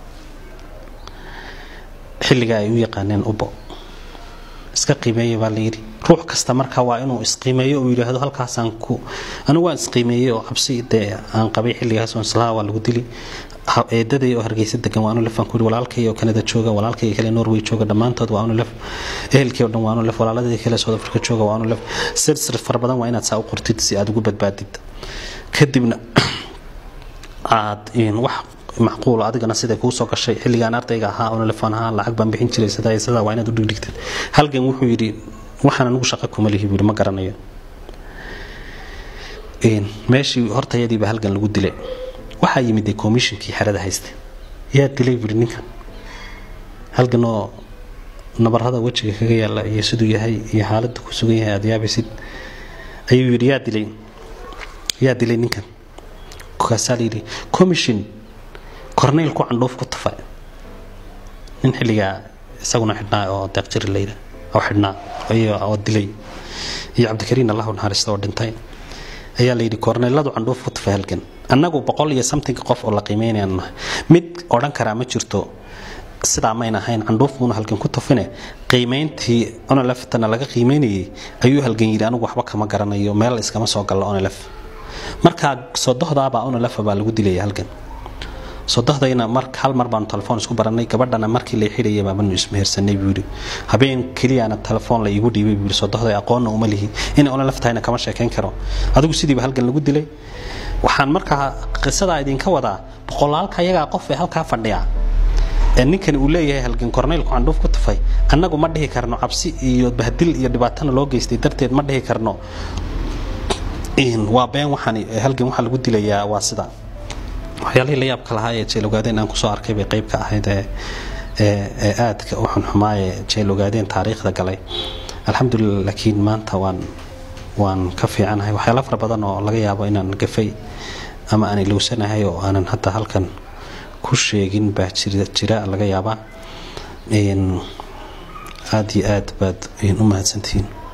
xilliga ay u yaqaaneen ubo iska qiimeeya baa la yidhi ruux kasta marka waa inuu isqiimeeyo uu yidhaahdo halkaasaan ku anigu waan isqiimeeyey oo cabsi dee aan qabay xilligaas oo islaha waa lagu dili eedaday oo hargeysa degan waa anu lef aan ku yidhi walaalkay oo kanada jooga walaalkay kale norway jooga dhammaantood waa anu lef ehelkii oo dhan waa anu lef walaaladii kale south africa jooga waa anu lef sirsir fara badan waa inaad saa u qortid si aad ugu badbaadid kadibna aad wax macquul adigana siday kuu soo gashay xilligaan ardayga ahaa oo lefan ahaa lacag baan bixin jiray sidaa sidaa waa inaad u dhigdhigtid halgan wuxuu yidhi waxaan anigu shaqo kuma lihi buu ma garanayo meeshii hortayadiiba halgan lagu dilay waxaa yimid komishinkii xerada haysta yaa dilay buri ninkan halgan oo nabarada wejiga kaga yaala iyo siduu yahay iyo xaaladda ku sugan yahay aada yaabaysid ayuu yidhi yaa dilay yaa dilay ninkan kaasaa layidhi commission corneyl ku candhuuf ku tafa nin xilligaa isaguna xidhnaa oo deeqjiri layidha oo xidhnaa oo dilay iyo cabdikariin allahu naxariista oo dhintay ayaa layidhi korneyladu candhuuf ku tafa halgan annagu boqol iyo something qof oo la qiimeynayaan nahay mid odhan karaa ma jirto sidaa mayna ahayn candhuuf buuna halgan ku tufine qiimayntii oneleftana laga qiimaynayay ayuu halgan yidhi anigu waxba kama garanayo meel iskama soo gallo onelef markaa sodohdaabaa onelefa baa lagu dilaya halgan sodohdayna mar hal mar baanu telefoon isku baranay gabadhana markii la xidhayay baabanu ismehersanay buu yidhi habeen keliyana telefoon la iigu dhiibay buu yidhi sodohday aqoonna uma lihi inay onelef tahayna kama sheekayn karo adigu sidiiba halgan lagu dilay waxaan markaa qisadaa idinka wadaa boqolaalka ayagaa qof ee halkaa fadhiya ninkani uu leeyahay halgan korneylku candhuuf ku tufay annagu ma dhihi karno cabsi iyo bahdil iyo dhibaatana loo geystay darteed ma dhihi karno waa been waxaan halgan waxaa lagu dilayaa waa sida waxyaalihii la yaabka lahaa ee jeel ogaadeen aan kusoo arkay bay qayb ka ahayd ee aadka u xunxumaaye jeel ogaadeen taariikhda galay alxamdulilah laakiin maanta waan waan ka fiicanahay waxyaala fara badan oo laga yaabo inaan gafay ama aan ilowsanahay oo aanan hadda halkan ku sheegin baa jira laga yaabaa aada iyo aad baad u mahadsantihiin